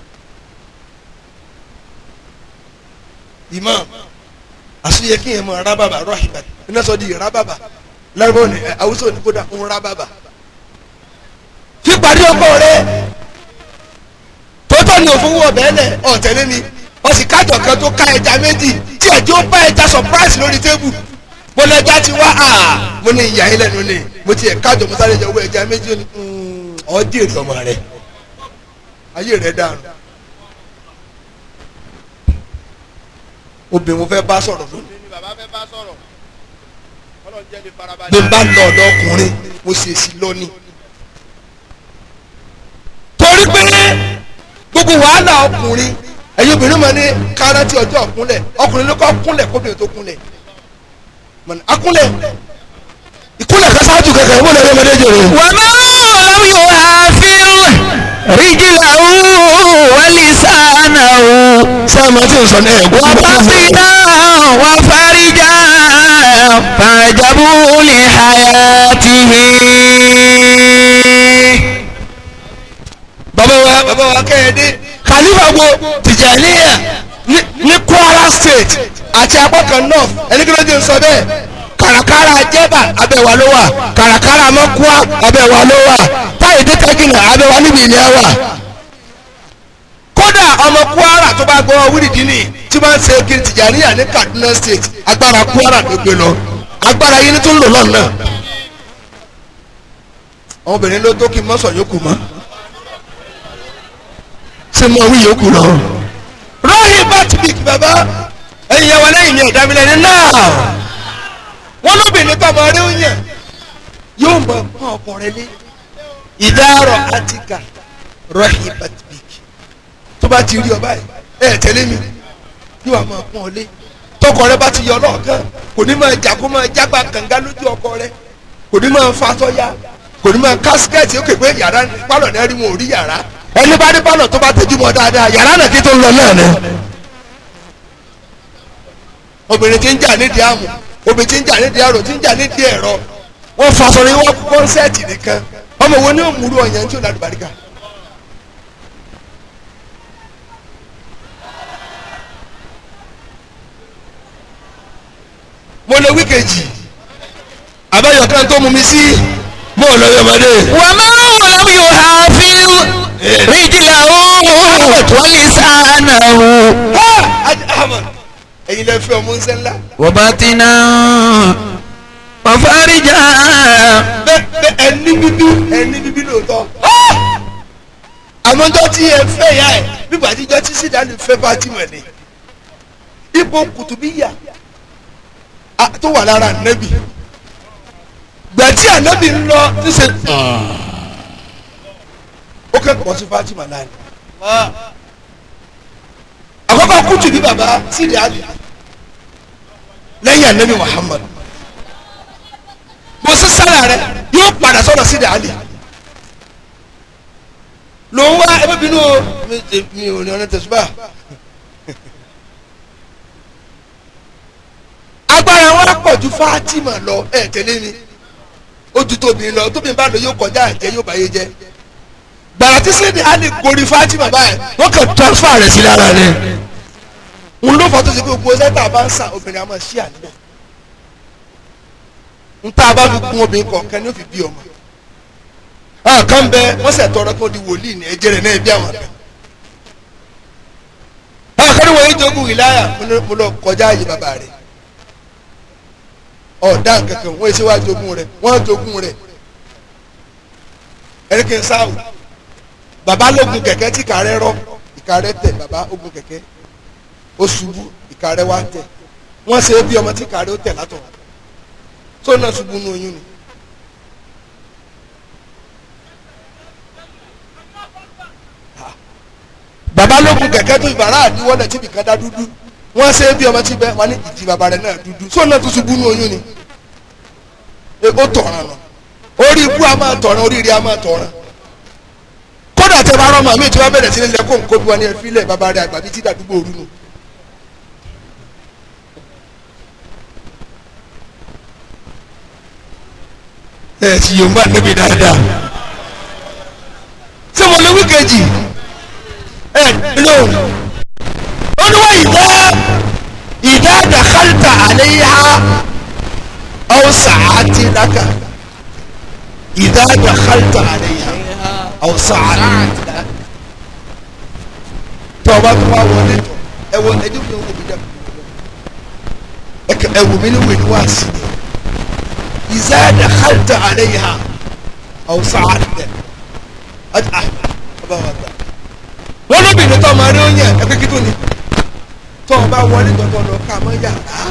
Speaker 2: imam àsúyẹ kí yẹn mọ rábàbà rọhìbà iná sọ di rábàbà lárúbọ ní ẹ àwùjọ ní kódà ń rábàbà. fíparí ọkọ rẹ tótó ni òfin wọ bẹ́ẹ̀ lẹ̀ ọ̀tẹ̀lẹ́ ni wọ́n sì kájọ kan tó ká ẹja méjì tí ẹjọ́ bá ẹja surprise lórí tébù mo lọ ẹja ti wá à mo ní ìyá yín lẹ́nu ni mo ti ẹ̀ kájọ mo sáré jẹ owó ẹja méjì ó ní ọ́ dèrè ọmọ rẹ ayé rẹ dànù. obìnrin mo fẹ́ bá sọ̀rọ̀ lónìí.
Speaker 3: ni bàbá fẹ́ bá sọ̀rọ̀ ọlọ́run jẹ́ lè farabalẹ̀.
Speaker 2: bí n bá lọ ọ̀dọ̀ ọkùnrin mo sì èsì lónìí. torí pé gbogbo wàhálà ọkùnrin ẹ̀yin obìnrin máa ní kárántì ọjọ́ ọ̀kúnlẹ̀ ọkùnrin ló kọ́ kúnlẹ̀ kóbìnrin tó kúnlẹ̀ mọ̀nà akúnlẹ̀ ìkúnlẹ̀ kan ṣáájú kankan ìwọ lè rí ọmọdé jèrè.
Speaker 1: ومن لم يحافظ رجله ولسانه
Speaker 2: sáàmù tí n sọ ní ẹ̀gbọ́n
Speaker 1: وبطنا وفرجا فعجبوا لحياته
Speaker 2: bàbá wa bàbá wa kẹ́hìndé khalifa gbo tìjàníyà ní- ní kwara state àti apákan north ẹni kí ló dé sọ bẹ́ẹ̀ kàràkàrà jẹ́bà abẹ́wà ló wà kàràkàrà mọ́kúá abẹ́wà ló wà táyì dé kẹ́gìnà abẹ́wà níbi ìní wà. kódà ọmọ kwara tó bá gbọ́ wíìdì ní tí wọ́n ń ṣe kiri tìjàníyà ní kaduna state agbára kwara ló gbé lọ agbára yìí ní tó ń lò lọ́nà. ọmọbìnrin ló tó kí mọ́sàn yókù mọ́ ṣe mọ wí yòókù lọ. rọ́ọ̀hìn batibik bàbá ẹ̀yin yẹn wọn lẹ́yìn ní ẹ̀dá mi lẹ́ni náà wọ́n lóbìnrin tó ọmọ rẹ̀ ń yàn yóò mọ pọ́n ọkọ rẹ̀ lé ìdárọ̀ àtìkà rọ́ọ̀hìn batibik tó bá ti rí ọ báyìí ẹ̀ tẹ́lẹ̀ mi yóò wá máa pọ́n ọ lé tọkọ rẹ̀ bá ti yọ lọ́ọ̀kan kò ní máa jà kó máa jágbá kànga lójú ọkọ rẹ̀ kò ní máa fa tọ́ya kò ní máa kásikẹ́ẹ̀tì ó képe yàrá pálọ̀ náà rí wọn ò rí yàrá ẹni bá ní pálọ̀ tó bá tẹjú mọ́ dáadáa yàrá náà kí tó ń lọ náà ni. obìnrin tí ń jà nídìí àmù obìnrin tí ń jà nídìí àrò tí ń jà nídìí ẹ̀rọ wọ́n faṣọ ní wọ́n kọ́nsẹ́ẹ̀tì nìkan ọmọ wo ni ó múru ọ̀yàn tí ó ládùú bàríkà. mo lè wí kejì àbáyọ̀ kan tó mú mi sí mo lọ yọmọdé.
Speaker 1: ومن لم يحافظ رجله ولسانه
Speaker 2: ahmed ẹ̀yin lè fẹ́ ọmọ ńsẹ́ ńlá.
Speaker 1: وبطنا وفرجا
Speaker 2: bẹ́ẹ̀ bẹ́ẹ̀ ẹni bíbí ẹni bíbí lóòótọ́. àmọ́jọ́ tí ẹ fẹ́ ya ẹ̀ nígbà tíjọ́ tí sídàánù fẹ́ bá ti mọ̀ ní. ipò kùtùbíyà a- tó wà lára ànábì. gbẹ̀tí ànábì ń lọ tí ṣe. ó kẹ́kọ̀ọ́ sí Fatima láàrin. àkọ́kọ́ kùtù bí baba sídàánù lẹ́yìn ànábì Muhammad bó sísára rẹ yóò padà sọ̀rọ̀ sí dàálì ló ń wá ẹbí bínú o mi- mi ò ní ọ̀nà tẹ̀síbà agbára wọn pọ̀ ju Fatima lọ ẹ̀ tẹ́lẹ̀ mi ó ju tóbi lọ tóbi bá lọ yóò kọjá àjẹ́ yóò báyé jẹ́ gbàrà tí sídìí á lè gorí Fatima báyìí wọ́n kàn transfer rẹ̀ sí lára rẹ̀ ń ló fọ́ tó ṣe pé gbogbo sẹ́ńtà bá ń sà obìnrin àmọ́ sí àníbẹ̀ nta bá fi kún obìnrin kọ̀ọ̀kan ní ó fi bí ọmọ àwọn kan bẹ wọ́n sẹ̀ tọrọ kó di wòlíì ní ẹ̀jẹ̀ rẹ̀ náà bí àwọn kan àwọn kan ní wọ́n yé jogún ìláyà mo ní- mo lọ kọjá àyè bàbá rẹ̀ ọ̀dà kankan wọ́n ṣe wá jogún rẹ̀ wọ́n jogún rẹ̀ ẹni kí n sáwò bàbá lógun kẹ̀kẹ́ tí ìka rẹ̀ rọ ìka rẹ̀ tẹ̀ bàbá ogun kẹ̀kẹ́ ó ṣubú ìka rẹ̀ wá tẹ̀ wọ́n ṣe é bí ọmọ tí ìka rẹ̀ ó tẹ̀ látọ̀ tó náà ṣubú nù oyún ni. bàbá lókun kẹ̀kẹ́ tó ìbára àdíwọ́lẹ̀ tí ibìkan dá dúdú wọ́n ṣe é bí ọmọ tí bẹ́ẹ̀ wọ́n ní ìdí bàbá rẹ̀ náà dúdú tó náà tó ṣubú nù oyún ni. E, ó tọ̀ràn nù orí ibú a máa tọ̀ràn oríire a máa tọ̀ràn kódà tẹ bá rán màmí tí wọ́n bẹ̀rẹ̀ sí ní lẹ́kọ̀ọ́ nǹkó bí wọ́n ní ẹ fílẹ̀ bàbá rẹ̀ àgbà bíi tí dàdúgbò òru nù. ẹ ti yorùbá níbi dáadáa ṣé mo lè wí kejì ẹ lóhùn olúwa ìdá لك إذا دخلت عليها أو سعت tọba tó wá wọlé tọ ẹ wọ ẹdí mi wò mí dẹ ẹkẹ ẹ wò mí ní wò ní wá sí i ìzá dakhalta alayha aw sa'adta ọjà ọba wa gbà wọn lóbìnrin tó ọmọ rẹ ó yẹ ẹgbẹ kí tó ni tó ọba wọlé tọ̀tọ̀ lọ ká mọ́ yàrá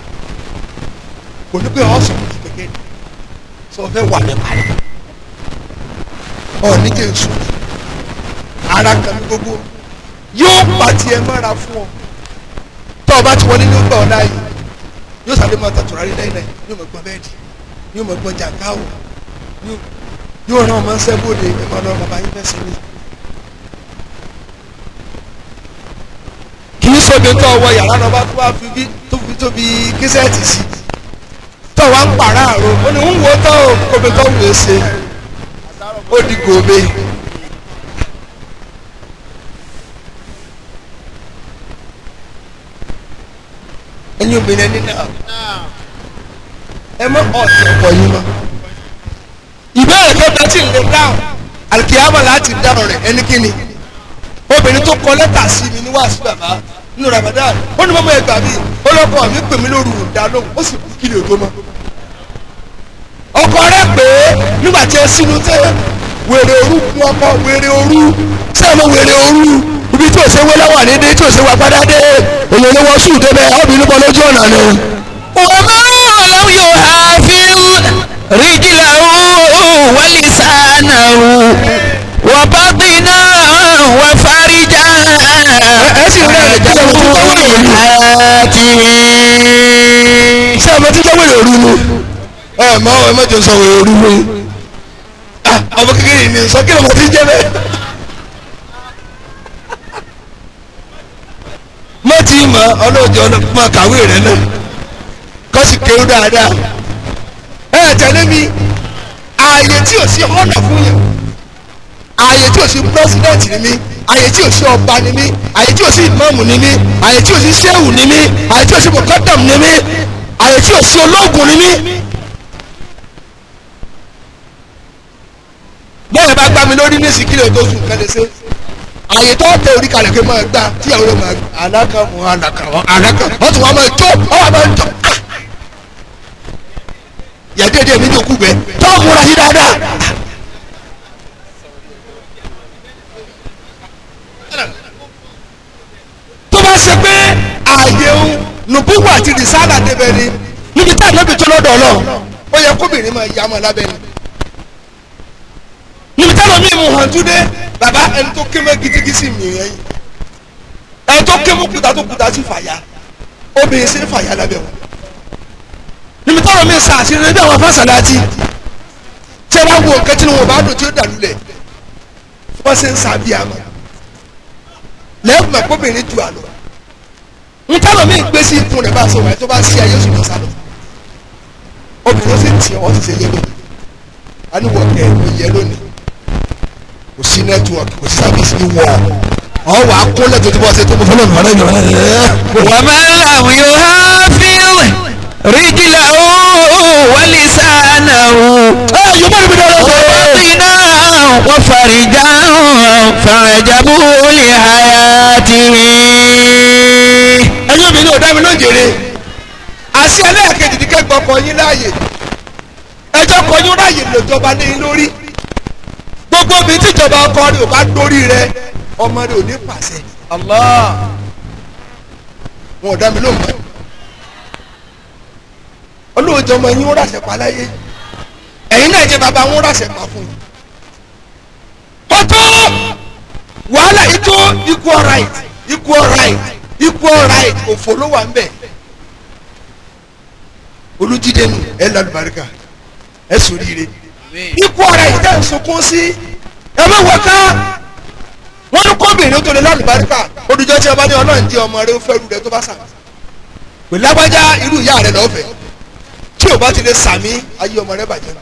Speaker 2: kò ní pé ọ̀sán kò ti kékeré sọ fẹ́ wà ní parí ọ̀ ní jésù ara kan ní gbogbo yóò pàtì ẹ mọ́ra fún ọ tó o bá ti wọlé ní ọgbà ọ̀la yìí yóò sáré máa tàtúrà rí lẹ́yìn náà yóò mọ̀ gbọ́n bẹ́ẹ̀dì yóò mọ̀ gbọ́n jàǹkáwò yóò rán ọmọ sẹ́bọ̀dé ẹ̀ máa lọ bàbá yín fẹ́ sí mi. kì í sóbi tó ọwọ́ yàrá náà bá tó wá fi bí tó fi tóbi kíṣẹ́ẹ̀tì sí tó wá ń pàrọ̀ àrò ó ní ń wo tó kóbi tó wù ú ṣe ó di gòbe. ẹ̀yin obìnrin ẹni náà ẹ mọ ọ̀tẹ̀ ọ̀pọ̀ yín mọ́. ìbéèrè kẹta tí ń lè dáhùn alikiyama láti dáhùn rẹ̀ ẹni kíni obìnrin tó kọ lẹ́tà sí mi ní wàásù bàbá nínú Ramadan ó ní mọ́mọ́ ẹgbàá mi ó lọ́kọ̀ mi pè mí lóru ìdá lóhùn ó sì kú kílè tó mọ́. ọkọ rẹ pé nígbà tí ẹ sínú tẹ wèrè òru kún ọkọ wèrè òru sẹ́ẹ̀mọ wèrè òru ibi tí òṣèwé lọ́wọ́ àdédé tí òṣèwé agbádá dé èyí ni wọ́n sùn débẹ̀ ọ́bìnrin bọ́ lójú ọ̀nà ni.
Speaker 1: وما لم يحافظ رجله ولسانه وبطنا وفرجا حياته
Speaker 2: ṣé ẹ mọ tí jẹ́ wèrè òru ni ẹ mọ ẹ mọ jẹ sọ wèrè òru ni Ah, ọmọ kékeré ni sọ kí ló mọ tí jẹ́ bẹ́ẹ̀. mo ti mọ ọlọ́ọ̀jọ́ ọlọ́pàá kàwé rẹ náà kọ́ sì kéwú dáadáa ẹ tẹ̀lé mi ààyè tí ò sí ọ̀nà fún yẹn ààyè tí ò sí pírẹsidẹ́ǹtì ni mí ààyè tí ò sí ọba ni mí ààyè tí ò sí ìmáàmù ni mí ààyè tí ò sí sẹ́wù ni mí ààyè tí ò sí mọ̀kọ́dàm ni mí ààyè tí ò sí ológun ni mí. bọ́ọ̀lù bá gbá mi lórí ní ìsìnkílẹ̀ tó sùn kẹ́lẹ́ sí àyè tó tẹ orí kalẹ̀ kí n máa gbá tíyàwó rẹ̀ máa gbá alaka mu alaka mu alaka wọ́n tún wá máa jó wọ́n wá máa jó ah yàdéédé mi ní òkú bẹ tó múra sí dáadáa. tó bá ṣe pé ààyè ń nùbúwò àti rìsálà débẹ̀ ni níbi tá ànábì tó lọ́dọ̀ ọlọ́run ó yẹ kóbìnrin máa yá ọmọ lábẹ́ ni níbi táwọn míì mú hàn túndé bàbá ẹni tó ké mọ́ gidigidi mi yẹn ẹni tó ké mọ́ kúta tó kúta sí fàyà obìnrin sí fàyà lábẹ́ wọn níbi táwọn míì sàṣírí níbi àwọn fásitì tí ẹ bá wo nǹkan tí wọn bá dùn tí ó dàlú lẹ̀ wọ́n ṣe ń sàbí àmọ́ lẹ́yìn mọ̀ kóbìnrin ju àlọ́ ń táwọn míì gbé sí ikùn rẹ̀ bá sọ wáyé tó bá sí ayé oṣù kan sálọ obìnrin ó sì tì ọ́ sì ṣe yé lónìí a ní wọ́n kẹ́ ẹ̀ yẹ lónìí kò sí nẹ́tíwọ̀kì kò sí sábìsì ní wọ̀ ọ́ wà á kún lẹ́tọ̀ọ́ tí wọ́n ṣe tó mọ fọlọ́ nìkan náà
Speaker 1: ومن لم يحافظ رجله ولسانه
Speaker 2: ẹ yóò bá níbi dára sọ
Speaker 1: وبطنا وفرجا فعجبوا لحياته
Speaker 2: ẹ̀yin mi ní ọ̀dá mi ló ń jèrè àṣẹ ẹlẹ́ẹ̀kejì ní kẹ́gbọ́n kọ yín láàyè ẹjọ́ kọ yín láàyè lòjọba ní yín lórí gbogbo mi tíjọba ọkọ rẹ ò bá dórí rẹ ọmọ rẹ ò ní pàṣẹ Allah wọn ò dá mi lóhùn mọ́ olóòjọ ọmọ yín ó ràṣẹ pa láyé ẹ̀yin náà jẹ́ bàbá wọn ó ràṣẹ pa fún yín kótó wàhálà yìí tó equal right equal right equal right òfò ló wà ń bẹ̀ olùjídé nù ẹ lálùbáríkà ẹ sòríire equal right tẹ̀ ń sunkún sí ẹ má wọ ká wọn ní kóbìnrin tó lè lálùbáríkà olùjọ́ tí ẹ bá ní ọlọ́run jẹ́ ọmọ rẹ ó fẹ́ rú rẹ tó bá sàmì pè lágbájá irú ìyá rẹ lọ́fẹ̀ẹ́ tí o bá ti lè sàmì ayé ọmọ rẹ bàjẹ́ nù.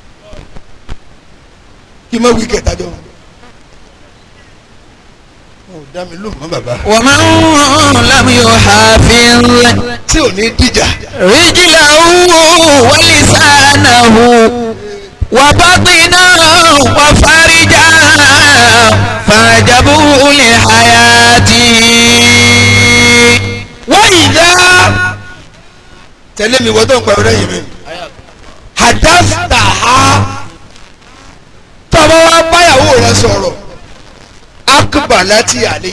Speaker 2: kí n má wí kẹta jọ ò dá mi lóhùn mọ́ bàbá.
Speaker 1: ومن لم يحافظ
Speaker 2: tí ò ní díjà.
Speaker 1: رجله ولسانه وبطنه وفرجه فعجبوا لحياته
Speaker 2: wọ́n yìí dá. tẹ̀lé mi wọ́n tó ń pa ọ̀rẹ́ yìí mi. hadafta ha. tọ́ba wa báyàwó rẹ sọ̀rọ̀. akbala ti àlè.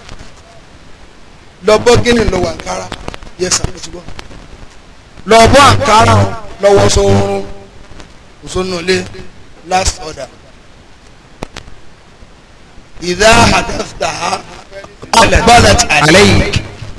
Speaker 2: lọ́bọ́ gíní lọ́wọ́ àǹkárá. yẹ sàn ló ti gbọ́. lọ́bọ́ àǹkárá lọ́wọ́ sọ̀rọ̀. òṣùnúlé last order. ìdá hadafta ha. akbala ti àlè
Speaker 1: عليك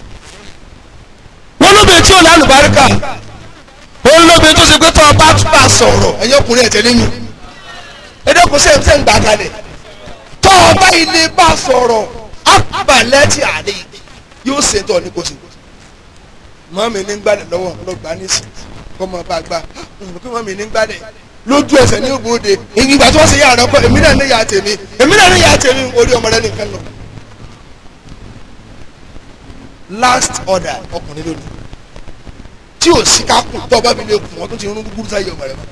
Speaker 2: wọ́n lóbi tí ò lálùbáríkà wọ́n lóbi tó ṣe pé tó ọba tún bá sọ̀rọ̀ ẹ̀yin ọkùnrin ẹ̀ tẹ́lẹ̀ mi ẹ̀dẹ́kun sẹ́yìn sẹ́yìn gbà kalẹ̀ tó ọba ilé bá sọ̀rọ̀ àbálẹ́ tí àlè yóò ṣe tọ́ ní kò sí. mọ́mí ní gbàdẹ̀ lọ́wọ́ ló gbà nísì kọ́ mọ́ bá gbà kí mọ́mí ní gbàdẹ̀ lójú ẹsẹ̀ ní òbòde ìgbà tí wọ́n ṣe yàrá ọkọ èmi náà ní yàrá tèmi èmi náà ní yàrá tèmi orí ọmọ rẹ nìkan lọ. last order ọkùnrin lónìí tí ò sí ká kù tọ́ bá mi lè kù wọ́n tó ti rún gúgúrú sáyé ọmọ rẹ mọ́.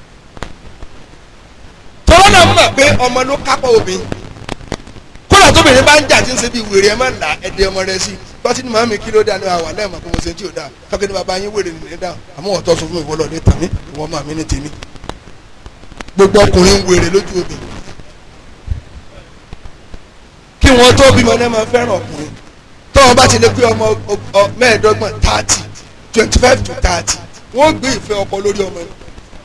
Speaker 2: tọ́lá náà mọ̀ pé ọmọ ló kápá obìnrin kódà tóbìnrin bá ń jà tí ń ṣe bí wèrè ẹ má là ẹdẹ ọmọ rẹ sí bọ́tí ni màmí kí ló dá ní àwà lẹ́ẹ̀mọ́ pé mo ṣe tí ò dáa tọ́kẹ́ ní bàbá yín wèrè nìyẹn dáa àmọ́ ọ̀tọ́ sọ fún mi ìwọlọ́ ní tàmí ìwọ máa mi ní tèmi gbogbo ọkùnrin wèrè lójú obìnrin kí wọ́n tó bímọ náà máa fẹ́ràn ọkùnrin tọ́wọ́n bá ti lè pé ọmọ mẹ́ẹ̀ẹ́dọ́gbọ̀n thirty twenty five to thirty wọ́n gbé ìfẹ́ ọkọ lórí ọmọ yẹn.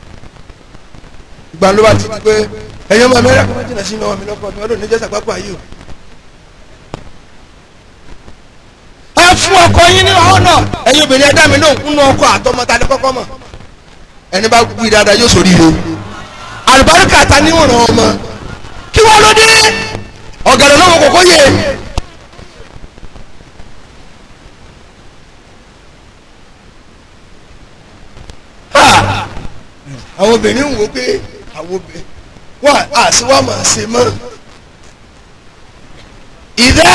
Speaker 2: ìgbà ló bá ti di pé ẹ̀yin ọmọ mi rẹ̀ kọ́ jìnnà sí ọmọ mi lọ́kọ̀ mi ọdún níjẹ́ sàgbápọ̀ ayé o. ẹ fún ọkọ yín ní ọ̀nà ẹ̀yin obìnrin ẹ̀dá mi náà kúnnú ọkọ àtọmọta ní kọ́kọ́ mọ̀ ẹni bá gbé dáadáa yóò sórí ire àlùbáríkà ta ní ìwọ̀n ọmọ kí wọ́n ló dé ọ̀gẹ̀dẹ̀ lọ́wọ́ kòkó yẹ. àwọn obìnrin ń wo pé àwọn obìnrin wọn àti wọn máa ṣe mọ ìdá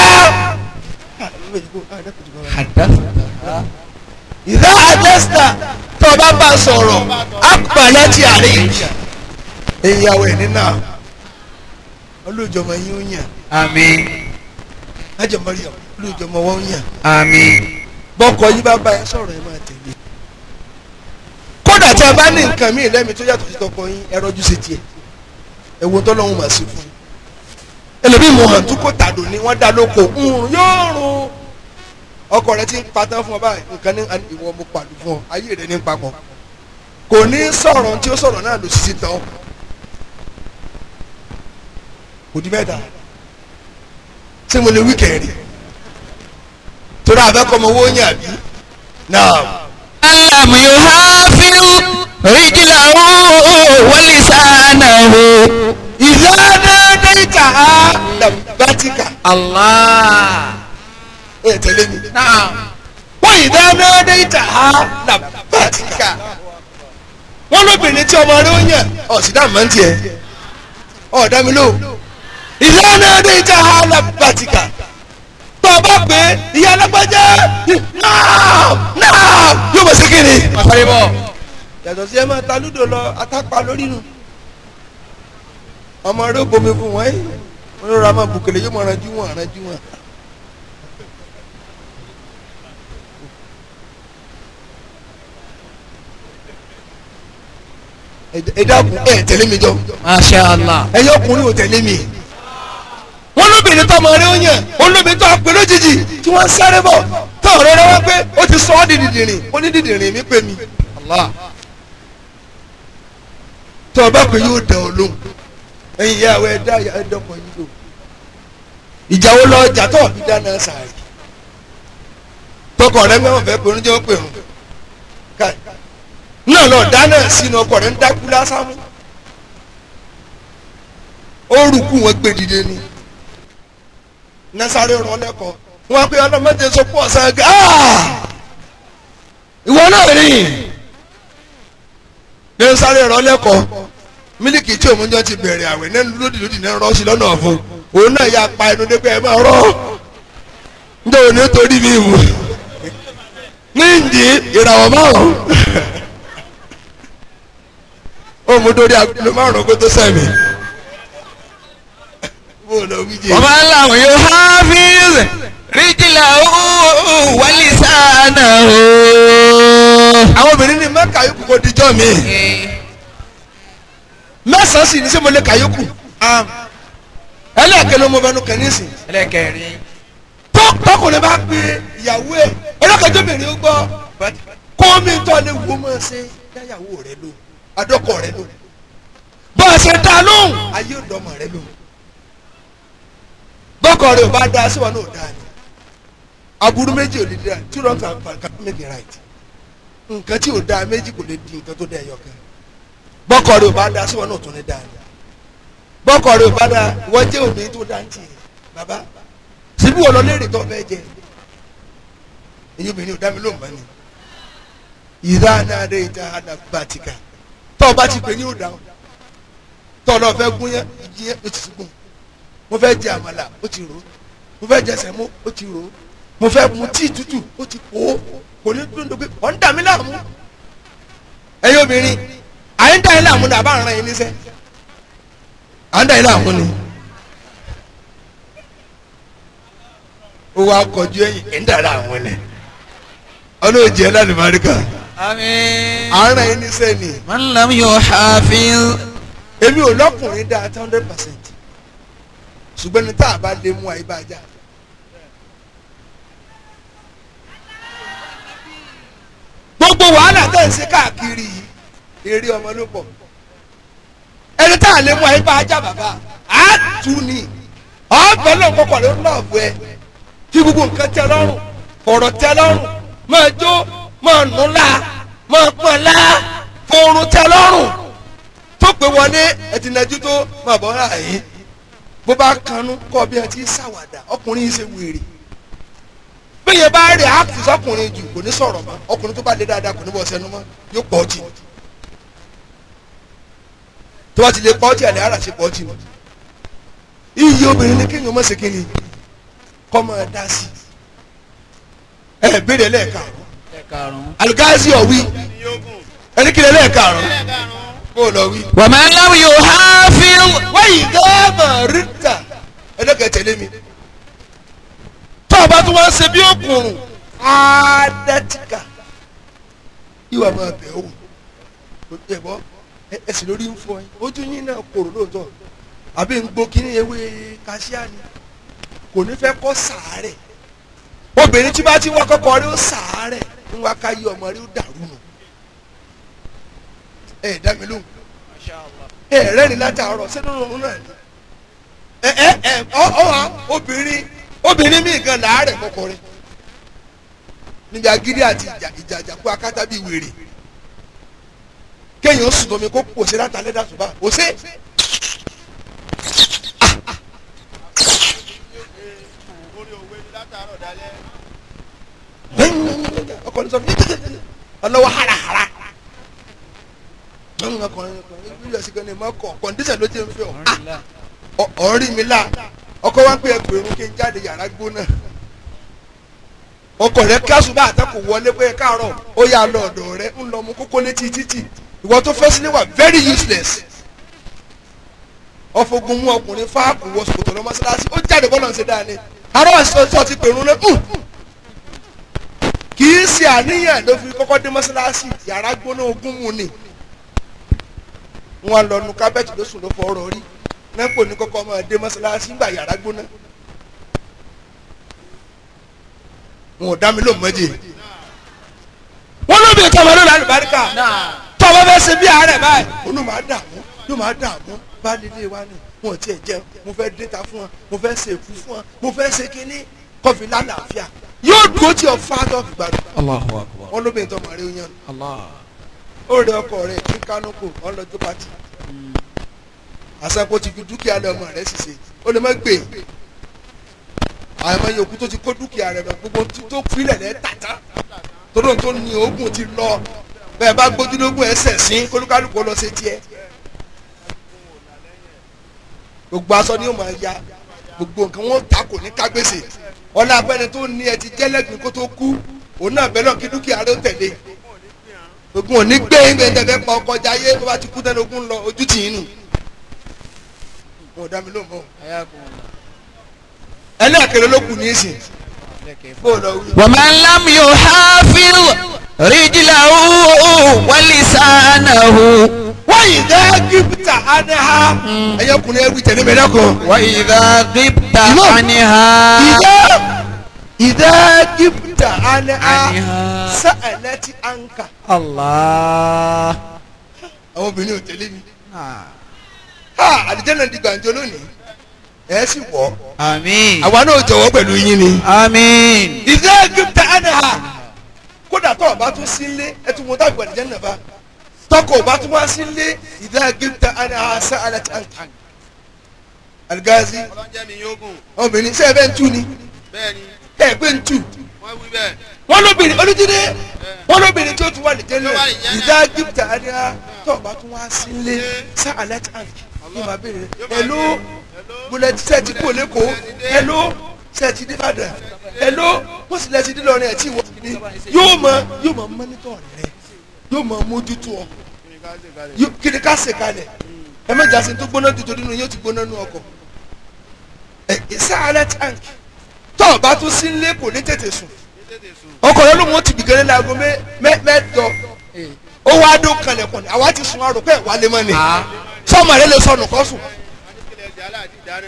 Speaker 2: ìdá àjẹsítà tó o bá bá a sọ̀rọ̀ àpàlẹ́ ti àárẹ̀ ìyàwó ẹ̀ nínà olùjọmọ yín ó yàn
Speaker 1: àmín
Speaker 2: ájọmọrí olùjọmọ wọn ó yàn
Speaker 1: àmín
Speaker 2: bọ́kọ yín bá bá ẹ sọ̀rọ̀ ẹ máa tẹ̀lé kódà tí a bá ní nǹkan míì lẹ́mi tó yàtọ̀ sí tọkọ yín ẹ rọ́jú sí tiẹ̀ ẹ wo tọ́lọ́hún mà sí fún un ẹlòmíì mọ̀ hàn tó kó tàdó ni wọ́n dá lóko ńrùn yóò rùn ọkọ rẹ ti ń patán fún ọ báyìí nǹkan ní ìwọ mo pàdù fún ọ ayé rẹ ní papọ̀ kò ní sọ̀rọ̀ tí ó sọ̀rọ̀ náà ló sì ti tán kò di mẹ́ta ṣé mo lè wí kẹrin torí àbẹ́kọ̀mọ owó yàn bí náà.
Speaker 1: alam yuhafiz rijlahu wa lisanahu
Speaker 2: ìlànà dẹ́ta làbátìkà
Speaker 1: allah
Speaker 2: ẹ tẹ̀lé mi.
Speaker 1: naam
Speaker 2: wọ́n ìdáná dẹ́ta làbátìkà wọ́n lóbìnrin tí ọmọ rẹ̀ ó yàn ọ̀sídà máa ń tiẹ̀ ọ̀dà mi lò ìlànà dẹ́ta làbátìkà tó o bá pè é ìyá alágbájá náà náà yóò bọ̀ sí kiri.
Speaker 1: àfàlẹ́ bọ̀
Speaker 2: yàtọ̀ sí ẹ máa ta lúdò lọ atápa lórí nu ọmọ rẹ ó bomi fún wọn ẹ wọn ló ra máa bùkẹlẹ yóò máa ranjú wọn ranjú wọn. ẹ dákun ẹ tẹ̀lé mi jọ
Speaker 1: masha allah
Speaker 2: ẹ yọ ọkùnrin ò tẹ̀lé mi. wọ́n lóbìnrin tó ọmọ rẹ ó yàn wọ́n lóbìnrin tó apẹ lójijì tí wọ́n ń sáré bọ̀ tó ọ̀rẹ́ rẹ wá pé ó ti sọ ọ́ di dìdìrìn ó ní dìdìrìn mi pè mí.
Speaker 1: allah
Speaker 2: tó o bá pè yóò dán ọ lóhùn ẹ̀yin ìyá àwọn ẹ̀dá ẹ̀dọ́kọ̀ yìí lò ìjà wo lọ ọjà tó ọ̀bí dáná sàárì tọkọ rẹ mẹ́wọ̀n fẹ́ pẹ̀rún jẹ́ ó pẹ̀rún káì náà lọ dáná sínú ọkọ rẹ ń dákú lásán mú ó rúkú wọn gbé dìde ni nasare rán lẹ́kọ̀ọ́ wọn pe ọlọ́mọdé sọ pọ̀ ọ̀sán gà ìwọ náà rìn ní sáré rán lẹ́kọ̀ọ́ mílíkì tí òun jọ ti bẹ̀rẹ̀ àwẹ̀ náà lódì lódì náà rán sí lọ́nà ọ̀fun òun náà yà pa ẹnu dé pé ẹ máa rọ njẹ́ òun ní torí mi wù ní ìdí ìràwọ̀ márùn ó mú torí agolo márùn kó tó sẹ́mi bó o lọ wí jẹ.
Speaker 1: ومن لم يحافظ رجله ولسانه
Speaker 2: àwọn obìnrin ní mẹ́ka yòókù kò dijọ́ mi mẹ́sàn-án sì ní sẹ́ mo lè kà yòókù ẹlẹ́ẹ̀kẹ́ ló mọ bẹnu kẹ́ nísìn
Speaker 1: ẹlẹ́kẹ̀rin
Speaker 2: tó tọkùnrin bá pe ìyàwó ẹ ọlọ́kẹ́jọ́bìnrin ó gbọ́ kó mi tọ́ lé wo máa ṣe dáyàwó rẹ lò adọ́kọ̀ rẹ lò bọ́ ẹ ṣe dá lóhùn ayé òdọ́mọ rẹ lò bọ́kọ̀ rẹ ò bá dá síwọ́n náà ò dá ni aburú méjì ò lè dá two wrongs and one can make it right nǹkan tí ò dá méjì kò lè di nǹkan tó dá ẹyọ kan bọ́kọ̀ rẹ ò bá dá síwọ́n náà ò tún ní dá ni bọ́kọ̀ rẹ ò bá dá wọ́n jẹ́ òbí tó dá ń tì bàbá síbí wọ́n lọ léèrè tó fẹ́ jẹ èyí obìnrin ò dá mi lóhùn mọ́ ni ìdá náà dé ìdá àdàbàtìkà tó o bá ti pè ní òdà tó o lọ fẹ́ gún yẹn ìjì yẹn ó ti gún mo fẹ́ jẹ àmàlà ó ti rò ó mo fẹ́ jẹ sẹ̀mó ó ti rò ó mo fẹ́ mu tíì tútù ó ti pò ó kò ní dúró pé ọ̀ ń dà mí láàmú ẹ̀yin obìnrin à ń dà yín láàmú ni àbá ń ran yín níṣẹ́ à ń dà yín láàmú ni. ó wá kọjú ẹ̀yìn ẹ̀ ń dà láàmú ni ọlọ́ọ̀jì ẹ̀ láti máa rí kà
Speaker 1: àmín
Speaker 2: à ń ran yín níṣẹ́ ni
Speaker 1: من لم يحافظ
Speaker 2: èmi ò lọ́kùnrin dáa ten hundred percent ṣùgbọ́n ní tá a bá lè mú àyíbájá. gbogbo wàhálà tẹ̀ ń ṣe káàkiri yìí eré ọmọ ló pọ̀ ẹni tá a lè mú àyíbájá bàbá á tù ní ọ̀bẹ náà kọ́kọ́ ló lọ́ọ̀bù ẹ kí gbogbo nǹkan tẹ́ lọ́rùn ọ̀rọ̀ tẹ́ lọ́rùn máa jó máa nù la máa pọ̀ la fòrùn tẹ́ lọ́rùn tó pé wọlé ẹtì nàjú tó máa bọ́ ra yìí bó bá kanú kọ́ bí ẹ ti ṣàwàdà ọkùnrin yìí ṣe wèrè bẹ́ẹ̀ bá rí àkùtì sọkùnrin jù kò ní sọ̀rọ̀ mọ́ ọkùnrin tó bá lé dáadáa kò ní bọ́ sẹ́nu mọ́ yóò pọ̀ jì tó bá ti lè pọ̀ jì àlẹ́ ara ṣe pọ̀ jì nù iyì obìnrin ni kéèyàn mọ̀ sí kí ni kọ́ máa dá sí ẹ béèrè lẹ́ẹ̀karùn-ún
Speaker 1: ẹ̀karùn-ún.
Speaker 2: alugazi ọ̀wí ẹni kí lẹ́ẹ̀karùn-ún kó lọ wí.
Speaker 1: ومن لم يحافظ
Speaker 2: wáyé dáàbà ríta ẹlẹ́kẹ̀ tẹ̀lé mi tó o bá tún wá ń ṣe bí òkùnrùn àádẹ́tìkà ìwà máa bẹ̀ ọ́ kò tẹ̀ bọ́ ẹsẹ̀ lórí ń fọ ẹ ojú yín náà kòrò lóòótọ́ àbí ń gbó kíní ewé kaṣíà ni kò ní fẹ́ kọ́ sàárẹ̀ obìnrin tí bá ti wá kọ́kọ́ rí ó sàárẹ̀ ń wá ká yí ọmọ rí ó dàrú nù ẹ̀ dá mi lóhùn ẹ rẹ́rìn látàárọ̀ sínú òun náà ni ẹ ẹ ẹ ọ ọ wa obìnrin obìnrin míì gan làárẹ̀ kọkọrin níbi agídí àti ìjà ìjà àjàkú akátá bíi wèrè kéèyàn sùn tómi kó pòṣe látàlẹ́ dàtú bá pòṣe.
Speaker 3: orí òwe ni látàárọ̀ dalẹ́.
Speaker 2: ọkùnrin sọ fún mi ọlọ́wọ́ harahara ọkùnrin ọkùnrin ìlú ẹ̀sìn kan ní ìmọ̀ ọkọ̀ kọ̀ǹdíṣẹ̀ ló jẹ́ ń fẹ́ ọ ọ̀rí mi la ọkọ wa ń pè ẹgbẹ̀rún kí n jáde yàrá gbóná ọkọ rẹ kásùbà àtẹkù wọlé pé káàárọ̀ ó yà lọ ọ̀dọ̀ rẹ ń lọ mú kókó létí títì ìwọ tó fẹ́ sílé wà very useless ọfọgun mú ọkùnrin fáàkù wọ sòkòtò lọ mọ́sálásí ó jáde bọ́lá ń ṣe dáa ni arọ́ àṣọ ti pèrún lé kì í ṣe àníyàn ló fi kọ́kọ́ dé mọ́sálásí yàrá gbóná ogún mu ni wọn lọ nu kábẹ́ẹ̀tì ló sùn ló fọ ọ̀rọ̀ rí nẹ́pò ní kọ́kọ́ máa dé mọ́sálásí ńgbà yàrá gbóná wọn ò dá mi lóun mọ́jì wọn ló bí ìtọ́wọ́ ló lálẹ́ báríkà tọ́wọ́ fẹ́ ṣe bí àárẹ̀ báyìí olú máa dààmú ló máa dààmú bá lílé wa ni wọn ò tiẹ̀ jẹun mo fẹ́ déta fún wọn mo fẹ́ ṣe èkú fún wọn mo fẹ́ ṣe kínní kọfí lálàáfíà yóò dúró tí o fa tó fi gbàdúrà
Speaker 1: Allahu akbar.
Speaker 2: wọn ló bí ìtọ́wọ́ rẹ yan
Speaker 1: Allah.
Speaker 2: ó rẹ ọkọ rẹ ní kánókò wọn lọ jó pati àsàkó ti fi dúkìá lé ọmọ rẹ ṣiṣẹ́ ó lè má gbé àmọ́ yòókù tó ti kó dúkìá rẹ lọ gbogbo tí tó filẹ̀ lẹ́ tàtà tóró tó ní oògùn ti lọ bẹ́ẹ̀ bá gbójúlógún ẹsẹ̀ sí kólúkálùkù lọ sí tiẹ̀ gbogbo aṣọ ni ó máa ya gbogbo nǹkan wọn ta kò ní kágbèsè ọlá abẹ́ni tó ní ẹ ti jẹ́lẹ́gbìn kó tó kú òun náà bẹ́ẹ̀ lọ kí dúkìá rẹ̀ ó tẹ̀lé ogun òní gbé gbẹ̀ndẹ̀fẹ́ pa ọkọ̀ jayé bó bá ti kú tẹ́lẹ̀ ogun lọ ojú tì í nù wọn ò dá mi lóhùn mọ́ ẹlẹ́ẹ̀kẹ́rẹ́ ló kù ní ìsìn bó o lọ wí.
Speaker 1: ومن لم يحافظ رجله ولسانه
Speaker 2: wọ́n yìí dẹ́ gípítà ánẹ́hà ẹ̀yẹ kùnrin ẹ̀wì tẹ̀lé mi lẹ́kọ̀ọ́.
Speaker 1: وإذا غبت
Speaker 2: إمام.
Speaker 1: عنها
Speaker 2: ìdá ìdá gípítà ánẹ́hà
Speaker 1: عنها
Speaker 2: sẹ́ẹ̀lẹ́ ti ànkà.
Speaker 1: الله
Speaker 2: àwọn obìnrin ò tẹ̀lé mi. ha àdìjẹ́nà di gbàǹjo lónìí ẹ̀ sì wọ̀
Speaker 1: آمين
Speaker 2: àwa náà jọ̀wọ́ pẹ̀lú yín ni.
Speaker 1: آمين
Speaker 2: ìdá gípítà ánẹ́hà kódà tó o bá tún sí ilé ẹ tún mọ tábìlì àdìjẹ́nà bá tọkọ o bá tún wá sí ilé ìdá gípítà ánẹ́hà sẹ́ẹ̀lẹ́ ti ànkà. aligazi
Speaker 3: ọlọ́njẹ́ mi yóò gùn
Speaker 2: obìnrin sẹ́ẹ̀ bẹ́ẹ̀ ń tú ni
Speaker 3: bẹ́ẹ̀ ni
Speaker 2: ẹ̀ pé ń tú.
Speaker 3: wọ́n wí bẹ́ẹ̀
Speaker 2: wọ́n lóbìnrin olùdíje wọ́n lóbìnrin tí ó tún wà ní jẹ́lẹ̀
Speaker 3: Tó wà ní jẹ́lẹ̀.
Speaker 2: ìdá gíptà adéhà tó o bá tún wá sílé sá alert tank yóò máa béèrè hello bullet set kú lẹ́kọ̀ọ́ hello set dé Ìbàdàn hello wọ́n sì lẹ́sìn dín lọ́rin ẹ̀ tí wọ́n ní yóò mọ yóò mọ mọ́nítọ̀ rẹ yóò mọ mójútó ọ yóò- kí ni ká ṣe kalẹ̀ ẹ má jásí tó gbóná tuntun nínú yóò ti gbóná nínú ọkọ̀ ẹ sá alert tank tó o bá tún sílé kò ní tètè sùn
Speaker 3: tètè sùn
Speaker 2: ọkọ̀ ló lóun ó ti bìgẹ́rẹ́ láago mẹ́- mẹ́- mẹ́jọ ó wá dó kalẹ̀kùn ní àwa ti sun arò pé wà lè mọ́ ni sọ́mọ rẹ lè sọnù kọ́ sùn.
Speaker 3: wọ́n ní kílẹ̀ jàlá àti ìdáná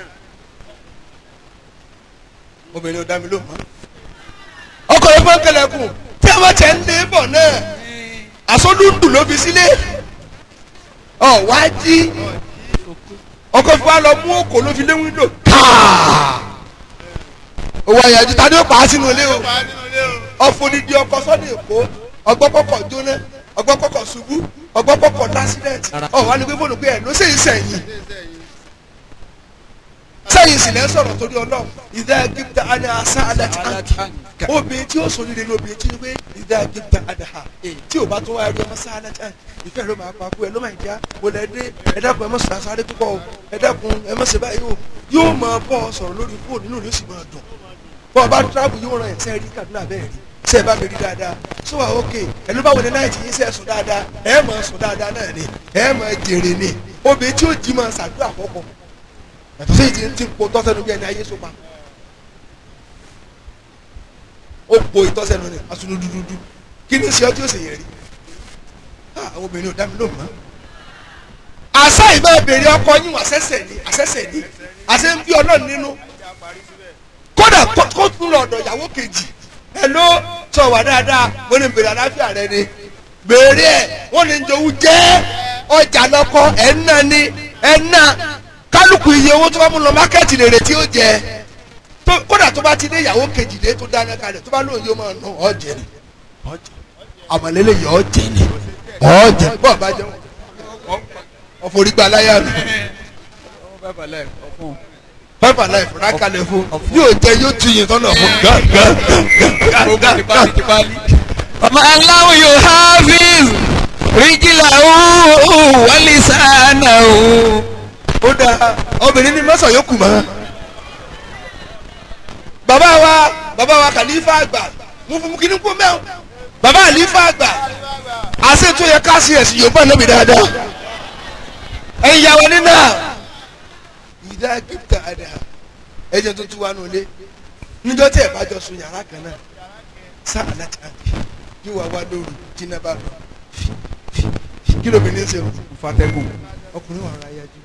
Speaker 2: obìnrin ò dá mi ló mọ́. ọkọ̀ ló fọ́n kalẹ̀kùn tí a bá tẹ̀ ń lé bọ̀ náà àsọdúndùn ló fi sílé ọ wá jí ọkọ̀ fi wá lọ mú òkò ló fi lé wíńdò káà owó àyàjú ta ni ó pa á sínú ilé o
Speaker 3: wà á nínú ilé o
Speaker 2: ọ̀fọ̀dìdì ọkọ̀ sọ́dọ̀ èkó ọgbọ́kọ̀kọ̀ jóná ọgbọ́kọ̀kọ̀ ṣubú ọgbọ́kọ̀kọ̀ lásìdẹ̀ntì ọ̀wá ni pé fóònù pé ẹ̀ ló ṣe ìsẹ̀yìn sẹ́yìn sì lẹ́ sọ̀rọ̀ torí ọlọ́run ìdá gíga adá asá adá ti àǹkì obìnrin tí ó sọ nílé ní obìnrin tí ó pé ìdá gíga adá ha tí ò bá tún wáyé ọmọ sá adá ti àǹkì ìfẹ́ ló máa pa kú ẹ ló máa ń já wò lẹ́ dé ẹ dákun ẹ mọ̀ sọ̀rọ̀ sáré púpọ̀ o ẹ dákun ẹ mọ̀ ṣe báyìí o yóò máa bọ́ ọ sọ̀rọ̀ lórí fóònù nínú ló sì máa dùn bọ́ ọ bá tíráàbù yóò ràn ẹ̀ sẹ́ẹ̀ rí Kaduna bẹ́ẹ̀ rí sẹ́ẹ̀ bá mi rí dáadáa sọ wà ókè ẹnu báwo ni náà ti yín sẹ́ẹ̀ sùn dáadáa ẹ̀ máa sùn dáadáa náà ni ẹ̀ máa jèrè ni obìnrin tí ó jí máa ṣàdúrà kọ́kọ́ yàtọ̀ sí ìdí tí ń po tọ́sẹ̀nu bí ẹni ayé sopa ó po ìtọ́sẹ̀nu ni asunu dúdúdú kí ni ṣe ọtí ó sì yẹ rí Ah, àwọn obìnrin ò dá mi lóhùn mọ́ àṣà ìbá ìbèrè ọkọ yín wà sẹ́sẹ̀ ni àṣẹ̀ṣẹ̀ ni àṣẹ ń bí ọlọ́run nínú kódà kó kó tún lọ ọ̀dọ̀ ìyàwó kejì ẹ ló sọ wà dáadáa mo ní bèrè àlàáfíà rẹ ni bèrè ẹ wọn ní jowú jẹ ọjà lọkọ ẹ ń nà ni ẹ ń nà kálukú iye owó tó bá mú lọ mákẹ́tì lèrè tí ó jẹ tó- kódà tó bá ti dé ìyàwó kejì dé tó dáná kalẹ̀ tó bá lóun yóò máa nù ọ̀jẹ̀ ni àmọ̀lélẹ̀ yọ ọ̀jẹ̀ ni ọ̀jẹ̀ bọ́ọ̀ bá jẹun ọ̀fọ̀rígbà láyà mi five alive rákàlẹ̀ fún yóò jẹ yóò tún yìí tọ́nà fún gángan.
Speaker 1: ومن لم يحافظ رجله ولسانه
Speaker 2: ó dáa obìnrin ní mọ́sàn yóò kù mọ́. bàbá wa bàbá wa kàlífà àgbà mú fún kíní kú mẹ́wọ́ bàbá àlífà àgbà àṣẹ tó yẹ ká sí ẹ̀sìn yorùbá lóbi dáadáa ẹ̀yin ìyàwó nínú à. ìdá gíga àdá ẹ̀jẹ̀ tó tún wà nulẹ̀ níjọ́ tí ẹ̀ bá jọ sun yàrá kan náà sá àlájà yóò wá wá lóru jìnnà bá lọ kí lóbìnrin ṣe
Speaker 1: fatẹ́gùn
Speaker 2: ọkùnrin wà ra yájú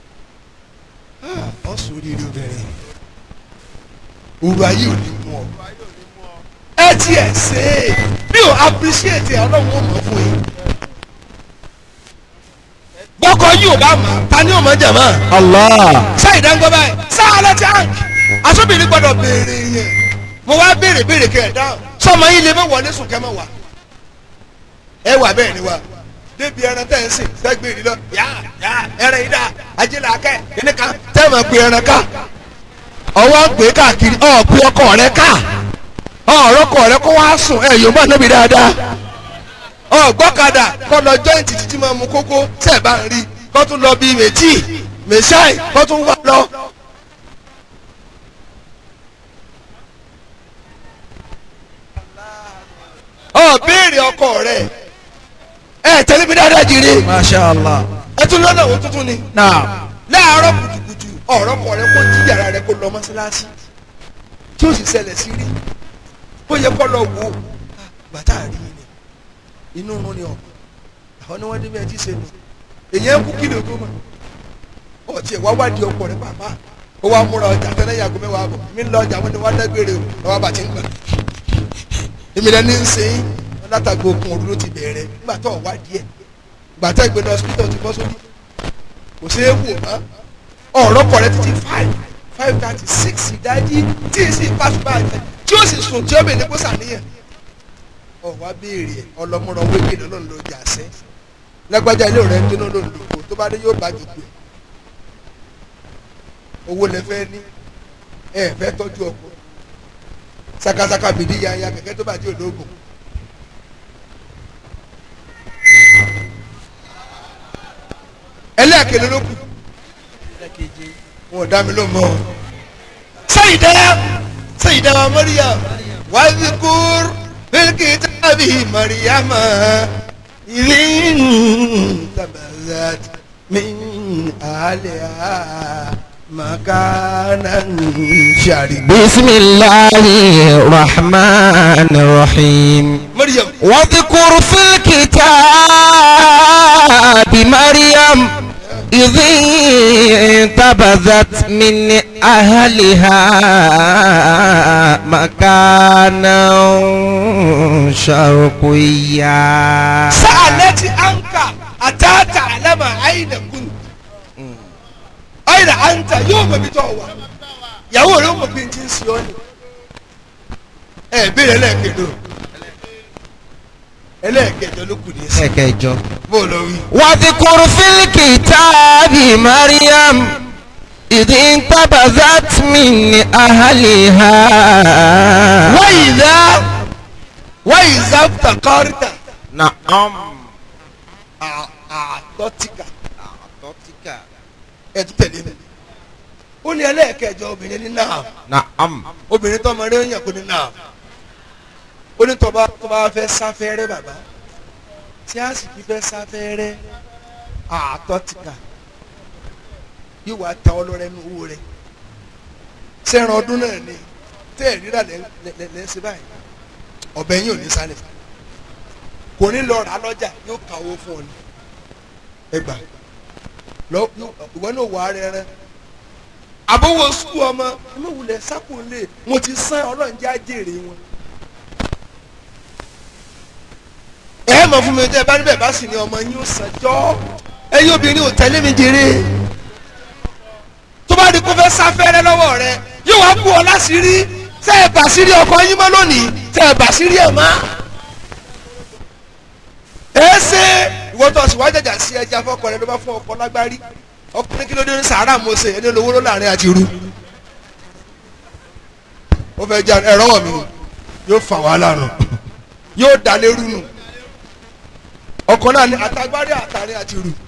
Speaker 2: ọ sórí rí obìnrin òru ayé ò ní mú ọ ẹ tiẹ̀ ṣe é bí o appreciate ẹ ọlọ́run ó mọ̀ fún yín bọ́kọ yìí ò bá mọ̀ ta ni ò mọ̀ jẹ̀ mọ́
Speaker 1: Allah
Speaker 2: sáyì dáńgọ́ báyìí sáálẹ̀ tank aṣọ́bìnrin gbọ́dọ̀ béèrè yẹn mo wá béèrè béèrè kẹ́ ẹ̀ dáhùn sọmọ yín lè mọ̀ wọlé sùn kẹ́ mọ̀ wá ẹ wà bẹ́ẹ̀ ni wa débi ẹran tẹ́ ń sìn sẹ́gbẹ́ ìdílọ yá yá ẹran yìí dá ajílẹ̀ akẹ́ kíní kan tẹ́ ẹ̀ máa pe ẹran ká ọwọ́ ń pè é káàkiri ọ̀ pe ọkọ rẹ ká ọ̀rọ̀ ọkọ rẹ kó wá sùn ẹ̀ yóò má níbi dáadáa ọ̀ gbọ́kadà kọ́ lọ jọ́ìntì títí máa mu kókó tẹ́ ẹ̀ bá ń rí kọ́ tún lọ bíi mẹ́tì mẹ́sáì kọ́ tún wá lọ. ọ béèrè ọkọ rẹ ẹ tẹ̀lé mi dáadáa jìrì
Speaker 1: masha allah
Speaker 2: ẹ tún lọ́nà òun tuntun ni
Speaker 1: naam
Speaker 2: láàárọ̀ kùtùkùtù ọ̀rọ̀ kọ rẹ kó jí yàrá rẹ kó lọ mọ́sálásí tí ó sì ṣẹlẹ̀ sí rí ó yẹ kó lọ wò ó bàtà rí ni inú rún ni ọ àwọn ni wọ́n dé bí ẹ ti ṣe nù èyí ẹ kú kí ló tó mọ̀ ọtí ẹ wá wádìí ọkọ rẹ pàpà ó wá múra ọjà tẹ́lẹ̀ yàgò mẹ́wàá bọ̀ mí ń lọ ọjà wọn ni wọ́n dágbére o lọ́wọ́ bàtí ń gbà èmi lẹni ń ṣe yín látàgbò okun òru ló ti bẹ̀rẹ̀ nígbà tó ọ̀ wádìí ẹ̀ gbàtà ìgbẹ́ni hospital ti bọ́ sórí kò ṣeé wò mọ́ ọ̀rọ̀ kọ̀ rẹ títí five five thirty six ìdájí tí ì sì pàṣípà ẹ̀ tí ó sì sùn tí ó bèèrè kó sàníyàn ọ̀wá béèrè ẹ̀ ọlọ́múra wékè lọ́nà ló jà sẹ́ lágbájá ilé rẹ̀ ń jóná lòdò kò tó bá dé yóò bá jòkó ẹ̀ owó lẹ fẹ́ ní ẹ fẹ́ tọ́jú ọkọ sakasaka bìdí yanya kẹ̀kẹ́ tó bá dé ológun ẹlẹ́ẹ̀kẹ́lẹ́ ló kù wọn ò dá mi ló mọ́ Sayyida Sayyida Maryam wadhkur fil kitabi Maryama idhin tabazat min ahliha makanan sharika.
Speaker 1: بسم الله الرحمن الرحيم
Speaker 2: Maryam
Speaker 1: واذكر في الكتاب مريم إذ انتبذت من أهلها مكانا شرقيا
Speaker 2: sa'alati anka atata alama aina kun aina anta yóò mọ ibi tó wà yàwó rẹ ó mọ bí n ti ń sọ ni ẹ béèrè ẹlẹ́ẹ̀kẹ́dọ̀ ẹlẹ́ẹ̀kẹ́dọ̀ ló kù ní ẹsẹ̀
Speaker 1: ẹ̀kẹjọ.
Speaker 2: bó lọ wí.
Speaker 1: واذكر في الكتاب مريم إذ انتبذت من أهلها
Speaker 2: wáyìlá wáyìlá takọ́rìtà
Speaker 1: نعم
Speaker 2: àtọ́tìkà ẹ tún tẹ̀lé mi ó ní ẹlẹ́ẹ̀kẹjọ obìnrin ní náà
Speaker 1: نعم
Speaker 2: obìnrin tó ọmọ rẹ ń yàn kó ní náà ó ní tọba tọba fẹ́ sáfẹ́rẹ́ bàbá tí a sì fi fẹ́ sáfẹ́rẹ́ àtọ́tìkà yóò wá ta ọlọ́rẹ́ nu owó rẹ sẹ́ran ọdún náà ni tẹ́ ẹ̀ rírà lẹ́sẹ̀ báyìí ọ̀bẹ yín ò ní sálẹ̀ kò ní lọ rà á lọ́jà yóò ka owó fún ọ ni ẹgbà lọ ìwọ náà wà á rẹ rẹ àbówó sukú ọmọ ẹmọ wulẹ̀ sákòlè wọn ti sán ọlọ́run jẹ́ àjèrè wọn. ẹ mọ̀ fún mi tẹ́ ẹ bá níbẹ̀ bá sì ní ọmọ yín ó sànjọ́ ẹ̀yin obìnrin ò tẹ́lẹ̀ mi jèrè tó bá di kó fẹ́ sáfẹ́rẹ́ lọ́wọ́ rẹ yóò wá bú ọ láṣìírí tẹ́ ẹ bà sírí ọkọ yín mọ́ lónìí tẹ́ ẹ bà sírí ẹ̀ mọ́. ẹ ṣe ìwọ tó ọsùn wá jàjà sí ẹja fọkọ rẹ ló bá fún ọkọ lágbárí ọkùnrin kí ló dé ní sàárà mọ́sẹ̀ ẹni olówó ló láàrin àti irú ó fẹ́ jà ẹ̀rọ wọ̀ mí yóò fà wàhálà nù yóò dá lérú nù ọkọ náà ní àtàgbárí àtàrin àti irú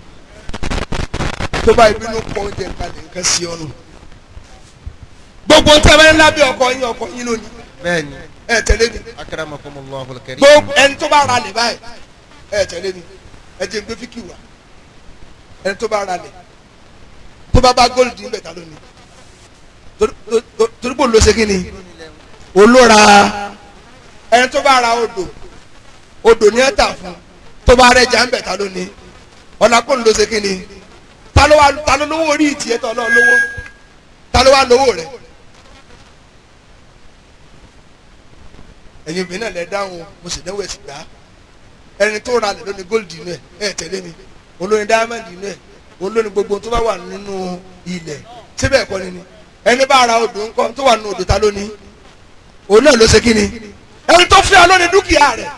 Speaker 2: tó bá ìbínú pọ̀ oúnjẹ kalẹ̀ nǹkan sí ọ̀nù gbogbo tẹ́wẹ́ ńlá bí ọkọ yín ọkọ yín lónìí
Speaker 1: bẹ́ẹ̀ni
Speaker 2: ẹ tẹ̀lé mi
Speaker 1: akramakumullahu alkarim.
Speaker 2: gbogbo ẹni tó bá ra lẹ̀ báyìí ẹ tẹ̀lé mi ẹ jẹ́ gbé fíkì wá ẹni tó bá ra lẹ̀ tó bá bá góòlù dín bẹ̀ta lónìí torí- torí- torí bò ló ṣe kí ni olóra ẹni tó bá ra odò odò ní ẹ̀ta fún tó bá rẹ̀ jà ń bẹ̀ta lónìí ọ̀nà kò ló ṣe kí ni ta ló wá ta ló lówó orí ìtì ẹ̀tọ́ náà lówó ta ló wá lówó rẹ̀ ẹ̀yin obìnrin náà lẹ dáhùn mo sì dánwò ẹ̀sìn gbá ẹni tó ra lẹ̀ lónìí góòlù inú ẹ̀ ẹ̀ tẹ̀lé mi olóyin diamond inú ẹ̀ olóyin gbogbo tó bá wà nínú ilẹ̀ síbẹ̀ ẹ̀kọ́ ni ni ẹni bá ra odò ńkọ́ tó wà nínú odò ta lónìí òun náà ló ṣe kí ni ẹni tó fẹ́ olóyin dúkìá rẹ̀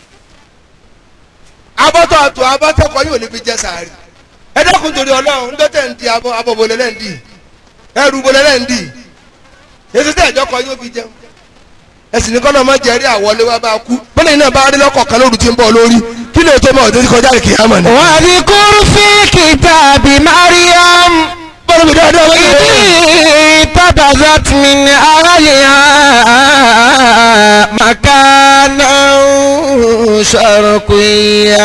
Speaker 2: abọ́tọ̀ àtò abọ́tọ̀kọ yóò ní fi jẹ sàárì ẹ dákun torí ọlọ́run ń dọ́tẹ̀ ń di abọ́ abọ́ bolẹ́lẹ́ ń di ẹrù bolẹ́lẹ́ ń di èsì tẹ̀ ẹ̀jọ́ kọ yóò fi jẹun ẹsìn ní kọ́nà má jẹ́rí àwọlé wa bá kú bọ́lá yìí náà bá rí lọ́kọ̀ kan lóru tí ń bọ̀ lórí kí lè tó mọ̀ ọ̀dọ́ kọjá ìkìyàmọ̀ ni.
Speaker 1: واذكر في الكتاب مريم
Speaker 2: bọ́lá mi dáadáa wọ́n yẹ.
Speaker 1: انتبذت من أهلها مكانا شرقيا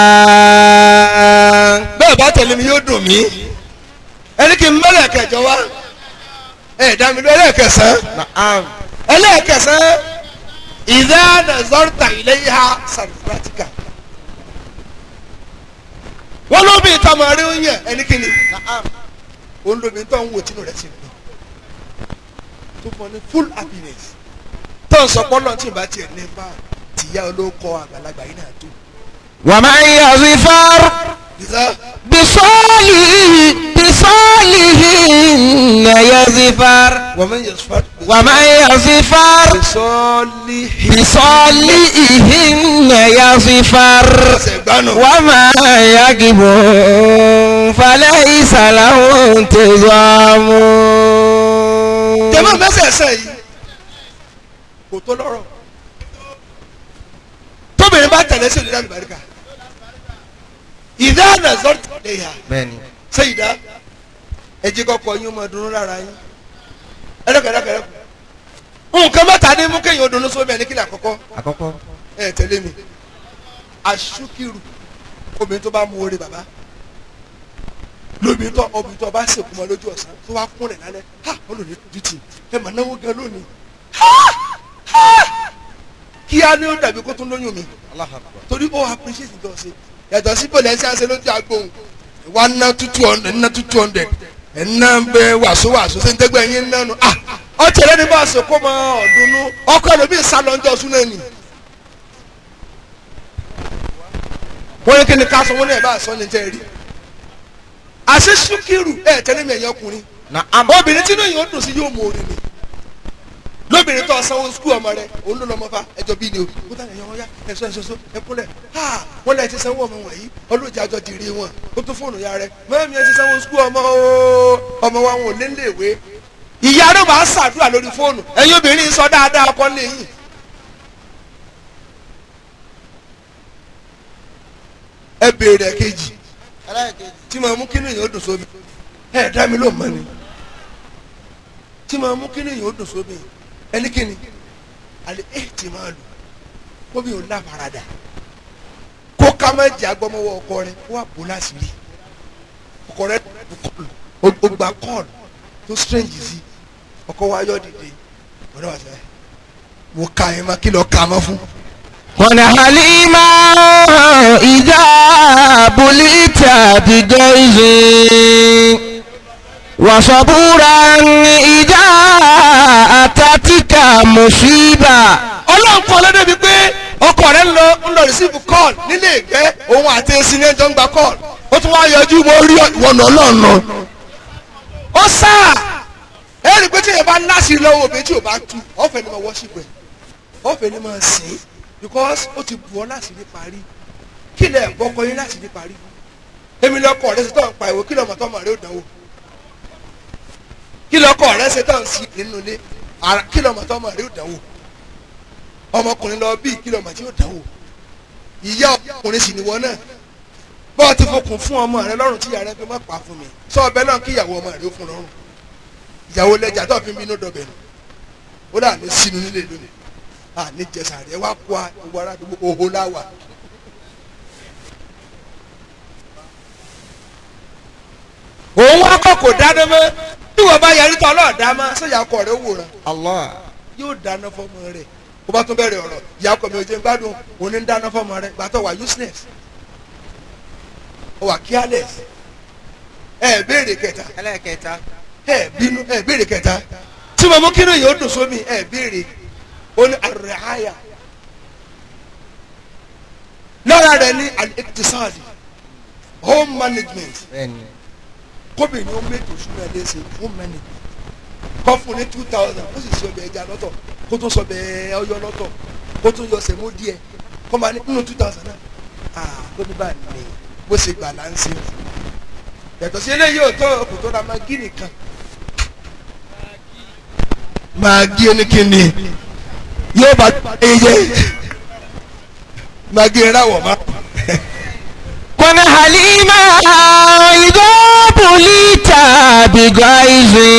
Speaker 2: bẹ́ẹ̀ bá tẹ̀lé mi yóò dùn mí ẹni kí n mẹ́lẹ̀ kẹjọ wá ẹ̀ dá mi lọ ẹlẹ́ẹ̀kẹsàn
Speaker 1: نعم
Speaker 2: ẹlẹ́ẹ̀kẹsàn ìdá nàzọ́rìtà ilé ha sàrìfàtìkà wọ́n ló bí ìta máa rí oúnjẹ ẹni kí ni òun lóbi tó ń wò tínú rẹ̀ ti gbọ́ tó fọ ní full happiness tó ń sọ pọ́nlọ́ tí ì bá tiẹ̀ ní bá tìyá olóko àgbàlagbà yìí náà tó.
Speaker 1: ومن يظفر
Speaker 2: ìdá
Speaker 1: بصالح بصالحهن يظفر
Speaker 2: wọ́n mẹ́yìn yẹn sọ́ọ́
Speaker 1: ومن يظفر
Speaker 2: sọ́ọ́lì
Speaker 1: بصالحهن يظفر
Speaker 2: ọ̀sẹ̀ gbanu.
Speaker 1: وما يجب فليس له انتظام
Speaker 2: jẹ́mọ́ mẹ́sẹ̀ẹ̀sẹ̀ yìí kò tó lọ́rọ̀ tóbìnrin bá tẹ̀lé sí ìdílé àlùbáríkà ìdá nàzọ́rì tẹ̀lé yà
Speaker 1: bẹ́ẹ̀ni
Speaker 2: ṣé ìdá ẹjí kọ́kọ́ yín máa dunu lára yín ẹ̀rẹ́kẹ̀rẹ́kẹ̀rẹ́ kù nǹkan mẹ́ta ní mú kéèyàn dunu sómi ẹni kílẹ̀ àkọ́kọ́
Speaker 1: àkọ́kọ́
Speaker 2: ẹ̀ tẹ̀lé mi aṣúkìrù obìnrin tó bá mú orí bàbá lóbìnrin tó obìnrin tó bá sèkú mọ́ lójú ọ̀sán tó wá kúnlẹ̀ lálẹ́ ha olùdí dùtì ẹ mà náwó gan lónìí kí á ní ó dàbí kó tún lóyún mi torí ó appreciate ìjọ ṣe yàtọ̀ sí bọ̀lẹ̀ ẹ̀ṣẹ̀ àṣẹ lójú agbóhùn wa ná two hundred ná two hundred ẹ̀ ná bẹ wàásù wàásù ṣe ń tẹ́gbẹ́ yín nánu ah ọtí ẹlẹ́ni bá ṣe kó mọ ọ̀dùnnú ọkọ ẹlòmíì sálọ ńjọ sún náà nì. wọ́n ní kí ni ká sọ wọ́n ní ẹ̀ bá sọ ní tẹ́ ẹ rí. àṣẹ ṣúkìrù ẹ̀ tẹ́lẹ̀ mi ẹ̀yìn ọkùnrin
Speaker 1: naam
Speaker 2: obìnrin tí inú yìí ó dùn sí yóò mú orin ni lóbìnrin tó sanwó skul ọmọ rẹ òun ló lọmọ fa ẹjọ bíi ni o kó tà ẹyọ wọn yá ẹsọ ẹsọsọ ẹkúnlẹ ha wọn lẹ ti sanwó ọmọ wọ̀nyí ọlọ́jà àjọ dìrì wọn ó tún fóònù ya rẹ mẹ́rin ẹ ti sanwó skul ọmọ o ọmọ wa wọn ò lé léèwé ìyá rẹ máa ń ṣàdúrà lórí fóònù ẹ̀yin obìnrin sọ dáadáa ọkọ lẹ́yìn. ẹ béèrè kejì tí màá mú kínú yìí ó dùn sómi ẹ dá mi ló mọ ni tí màá mú kínú yìí ó dùn sómi ẹnikẹ́ni àlẹ́ ẹ̀ tí máa lò kó mi ò láfaradà kó ká má jẹ́ agbọ́mọwọ́ ọkọ rẹ kó wà bó láṣìírí ọkọ rẹ ó gba kọ́ọ̀lù tó strange sí ọkọ wa yọ dìde ọ̀dọ́ wa sẹ́ mo ka ẹ̀ má kí lọ́ọ́ ka má fún.
Speaker 1: wọn halima ìjà bulita bigaizi wasabura ìjà atatika musiba.
Speaker 2: ọlọ́run kọ́ lọ́dọ̀ bíi pé ọkọ rẹ ń lọ ń lọ receive call nílé ìgbẹ́ òun àti esi ní ẹjọ́ ń gba call ó tún wá yọjú mo rí ìwọ̀nà ọlọ́run ó sá ẹ rí i pé tí èèyàn bá láṣìí lọ́wọ́ òbí tí ò bá tu ọ̀fẹ́ ni mo worship ẹ̀ ọ̀fẹ́ ni mo sìn because ó ti bù ọ́ láti ní parí kí lẹ̀ bọ́kọ yín láti ní parí èmi lọ́kọ̀ rẹ ṣe tán pa ìwé kí lọ́mọ tọ́mọ rẹ ò dánwò kí lọ́kọ̀ rẹ ṣe tán sí nínú ilé ara kí lọ́mọ tọ́mọ rẹ ò dánwò ọmọkùnrin lọ bí kí lọ́mọ tí ò dánwò ìyá ọkùnrin sì ni wọ́n náà bọ́ọ̀ ti fokùn fún ọmọ rẹ lọ́rùn tí ìyá rẹ fi má pa fún mi sọ ọbẹ̀ náà kí ìyàwó ọmọ rẹ ó fún lọ́rùn ìyàwó lẹ́jà tó fi ń bínú dọ̀bẹ̀ nù ó dà ní sínú nílé lónìí à ní jẹsà rẹ wá kó a gbogbo ara àdúgbò òhò láwà. òun wá kọ́ kò dáná mọ́ bí wọ́n bá yarí tọ́ ọlọ́ọ̀dá mọ́ sọ́jà ọkọ rẹ̀ wòran
Speaker 1: allah
Speaker 2: yóò dáná fọ́mọ rẹ̀ kó bá tún bẹ̀rẹ̀ ọ̀rọ̀ ìyá ọkọ mi ò jẹ́ gbádùn òun ń dáná fọ́mọ rẹ̀ gbàtọ̀ wà useless ó wà careless ẹ béèrè kẹta
Speaker 1: ẹlẹ́kẹta.
Speaker 2: ẹ bínú ẹ béèrè kẹta tí mo mú kínú yìí ó dùn sómi ẹ béèrè ó ní àrẹ̀háyà lọ́ra rẹ̀ ní al-iqtisadi home management
Speaker 1: bẹ́ẹ̀ni.
Speaker 2: kóbìnrin ó mẹ́tò súnmọ́ ẹ léṣe home management kọ́ fún ní two thousand ó sì ṣe ọbẹ̀ ẹja lọ́tọ̀ kó tó sọ ọbẹ̀ ọyọ lọ́tọ̀ kó tó yọ sẹ̀mó díẹ̀ kó máa ní nínú two thousand náà ah tó ní báyìí ní bó ṣe gbà là ń ṣe yàtọ̀ sí eléyìí ò tó kò tó ra magi nìkan magi oníkíni yóò bá eye magi ráwọ̀ má.
Speaker 1: wọn halima ìjọ bulita bigaizi.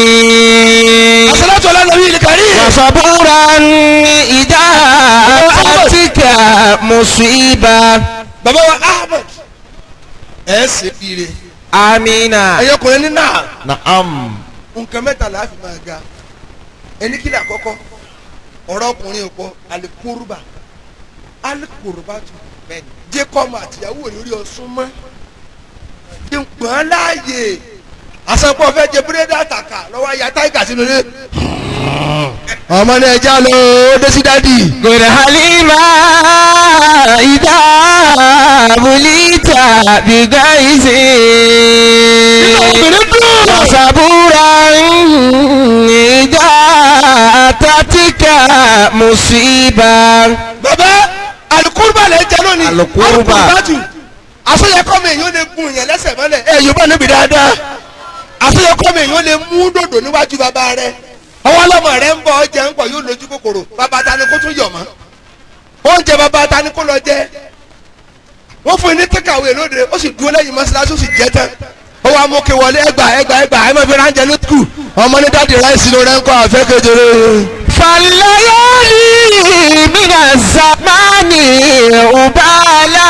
Speaker 2: asalatu ala nabi il karim.
Speaker 1: wasabura ìjà atatika مصيبة
Speaker 2: bàbá wa ahmed ẹ ṣe fire
Speaker 1: آمين
Speaker 2: ẹ̀yọkùnrin ní náà
Speaker 1: نعم
Speaker 2: nǹkan mẹ́ta la fi máa ga ẹni kí ni àkọ́kọ́ ọ̀rọ̀ ọkùnrin òpó alikuruba alikuruba tù jẹ́ kọ́mọ àtìyàwó lórí ọ̀sùn mọ́ jẹ́ ń pọ́n láàyè àsopọ̀ fẹ́ jẹ búrẹ́dì àtàkà lọ́wọ́ ayé táìgà sínú ilé ọmọ ní ẹja lọ ó dé sí dádì.
Speaker 1: قل حليما إذا بليت بغيظ
Speaker 2: obìnrin dùn.
Speaker 1: وصبورا إذا أتتك مصيبة
Speaker 2: bàbá alukuruba lè jẹ lónìí
Speaker 1: Alukuruba.
Speaker 2: tù àsọyẹkọmọ èèyàn lè gun yẹn lẹ́sẹ̀ mọ́lẹ̀ ẹ yorùbá níbi dáadáa àsọyẹkọmọ èèyàn lè mú dòdò níwájú bàbá rẹ ọwọ́ ọlọ́mọ rẹ ń bọ̀ ọjà ń pọ̀ yóò lójú kòkòrò bàbá ta ni kó tún yọ̀ mọ́ oúnjẹ bàbá ta ni kó lọ jẹ wọ́n fún yín ní tẹ́kàwé lóde ó sì dúró lẹ́yìn mọ́ṣáláṣí ó sì jẹ́ tán ó wàá mú kí wọlé ẹgbà ẹgbà ẹgbà ẹ máa fi ránjẹ ní skul ọmọ ní dáàdi ráìsì ló rẹ ń kọ́ àfẹ́ kejìlé.
Speaker 1: فالليالي من الزمان أبالا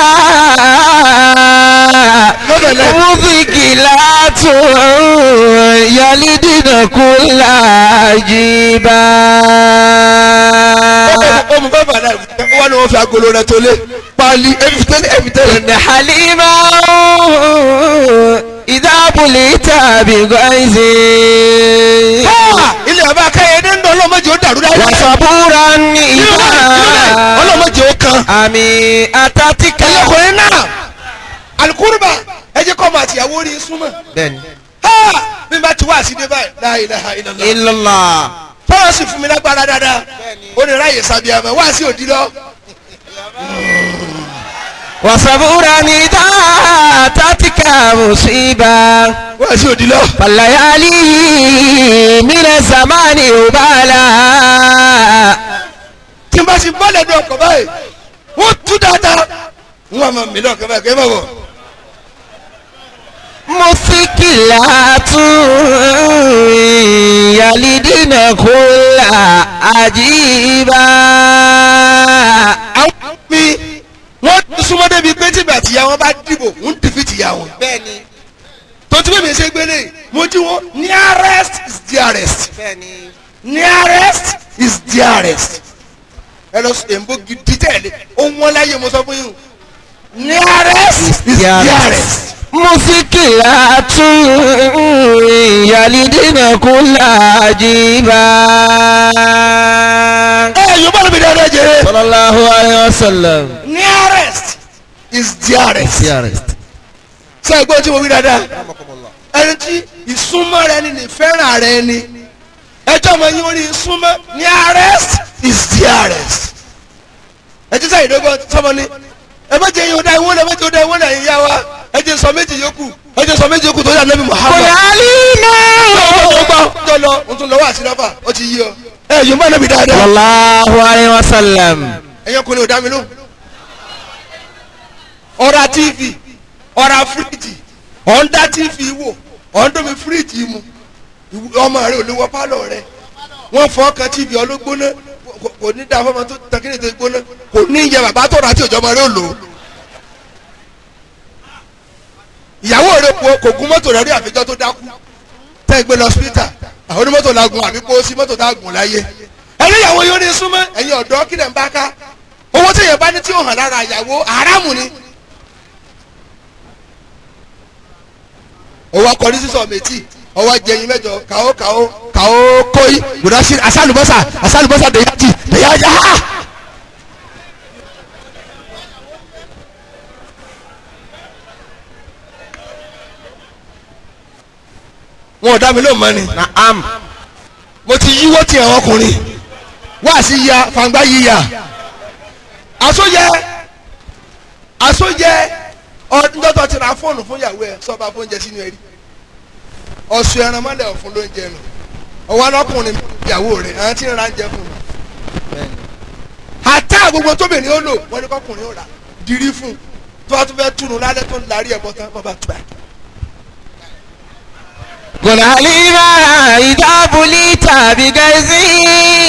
Speaker 2: Lọ́bẹ̀lẹ̀.
Speaker 1: مذكلات يلدن كل جيبا
Speaker 2: ó mú bàbá náà wọ́n ní wọ́n fi agolo rẹ̀ tó lé pali ẹ̀fìtẹ́lẹ̀ ẹ̀fìtẹ́lẹ̀.
Speaker 1: إن حليما إذا بليت بغيظ
Speaker 2: ilé ọba akẹ́yẹdé ń dán ọlọ́mọdé ó dàrú dáadáa.
Speaker 1: وصبورا إذا
Speaker 2: ọlọ́mọdé ó kan.
Speaker 1: àmì àtàtìkà.
Speaker 2: ẹlẹ́kùnrin náà alukuruba ẹ jẹ́ kọ́ ọmọ àtìyàwó rí súnmọ́.
Speaker 1: bẹ́ẹ̀ni.
Speaker 2: bí n bá ti wá àsìdé báyìí la ilaha illallah.
Speaker 1: illallah.
Speaker 2: fọlọ́ sì fún mi lágbára dáadáa ó ní ráyè sábìàmọ́ wá sí òdi lọ.
Speaker 1: wasabura ni ta tatika musiba.
Speaker 2: wá sí òdi lọ.
Speaker 1: falayali mina zamani ubala.
Speaker 2: tí n bá ti bọ́lẹ̀ ní ọkọ̀ báyìí wọ́n tú dáadáa wọ́n máa mi lọ́kọ̀ báyìí kẹ́ ẹ má bọ̀.
Speaker 1: musikilatu yalidina kula ajiba.
Speaker 2: àwọn mi wọ́n súnmọ́ débi pé tìbí àtìyá wọn bá dìbò ń dìfì tìyá wọn.
Speaker 1: bẹ́ẹ̀ni
Speaker 2: tó tí bèbè ṣe gbélé mo jí wọn nearest is dearest
Speaker 1: bẹ́ẹ̀ni.
Speaker 2: nearest is dearest ẹ lọ sọ èmbó gidi tẹ̀lé ohun wọn láyé mo sọ fún yín o. nearest is
Speaker 1: Dearest.
Speaker 2: dearest.
Speaker 1: musikilatu yalidina kula ajiba.
Speaker 2: ẹ yorùbá ló fi dáadáa jẹ.
Speaker 1: sallallahu alayhi wa sallam.
Speaker 2: nearest is dearest.
Speaker 1: dearest.
Speaker 2: sọ ẹgbẹ́ tí mo wí dáadáa ẹni tí ìsúnmọ́ rẹ ni ní fẹ́ràn rẹ ni ẹjọ́ ọmọ yín orí ìsúnmọ́ nearest is dearest. ẹ ti sáyé dọ́gbọ́n sọmọ ni ẹ bá jẹ yín ọdá ìwọ́n náà méjì ọdá ìwọ́n náà yín yá wa ẹ jẹ sọ méjì yòókù ẹ jẹ sọ méjì yòókù tó yà nẹ́bí Muhammad.
Speaker 1: kòlálínà.
Speaker 2: tó lọ o tún lọ wá sí lọ́fà ó ti yí ọ. ẹ yóò má nẹ́bí dáadáa.
Speaker 1: sallallahu alayhi wa sallam.
Speaker 2: ẹ̀yin ọkùnrin ò dá mi lóhùn. ọ̀rá tv ọ̀rá fíríjì ọ̀ndá tv wò ọ̀ndómi fíríjì mu ìwú- ọmọ rẹ ò lè wọ pálọ̀ rẹ wọ́n fọ́ kan tv ọlọ́gbóná kò- kò ní da fọmọ tó tẹkínì tó gbóná kò ní yẹ bàbá tó rà tí òjò ọmọ rẹ ò lò ó. ìyàwó rẹ kò kò gun mọ́tò rẹ rí àfijọ́ tó dákú tẹ́ ẹ gbé lọ hospital àwọn onímọ́tò la gun àbí kó sí mọ́tò tá a gùn láyé ẹni ìyàwó yóò ní súnmọ́ ẹ̀yin ọ̀dọ́ kí lẹ̀ ń bá ká owó tí èèyàn bá ní tí ó hàn lára ìyàwó haramu ni. owó akọni sísọ méjì ọwọ́ jẹyin mẹ́jọ kàó kàó kàó kóyí gbọdọ̀ sí asálùbọ́sà asálùbọ́sà dèyájì dèyájì ha. wọn ò dá mi lóun mọ́ ni
Speaker 1: naam.
Speaker 2: mo ti yíwọ́ ti àwọn ọkùnrin wá sí ya fàǹgbá yíya àsóyẹ àsóyẹ ọdúndọ́tọ̀ ti ra fóònù fún ìyàwó ẹ sọba fóúnjẹ sínú ẹrí ọ̀sùn ẹran mọ́lẹ̀ ọ̀fun ló ń jẹ nù ọwọ́ ọlọ́kùnrin ìyàwó rẹ̀ àwọn tí ń ra ń jẹ fún un àtà gbogbo tóbìnrin ó lò wọ́n ní kọkùnrin ó rà dirí fún un tó bá tún fẹ́ túnú lálẹ́ tó ń larí ẹ̀bọ tán bàbá tó bá
Speaker 1: قل عليما إذا بليت بغيظي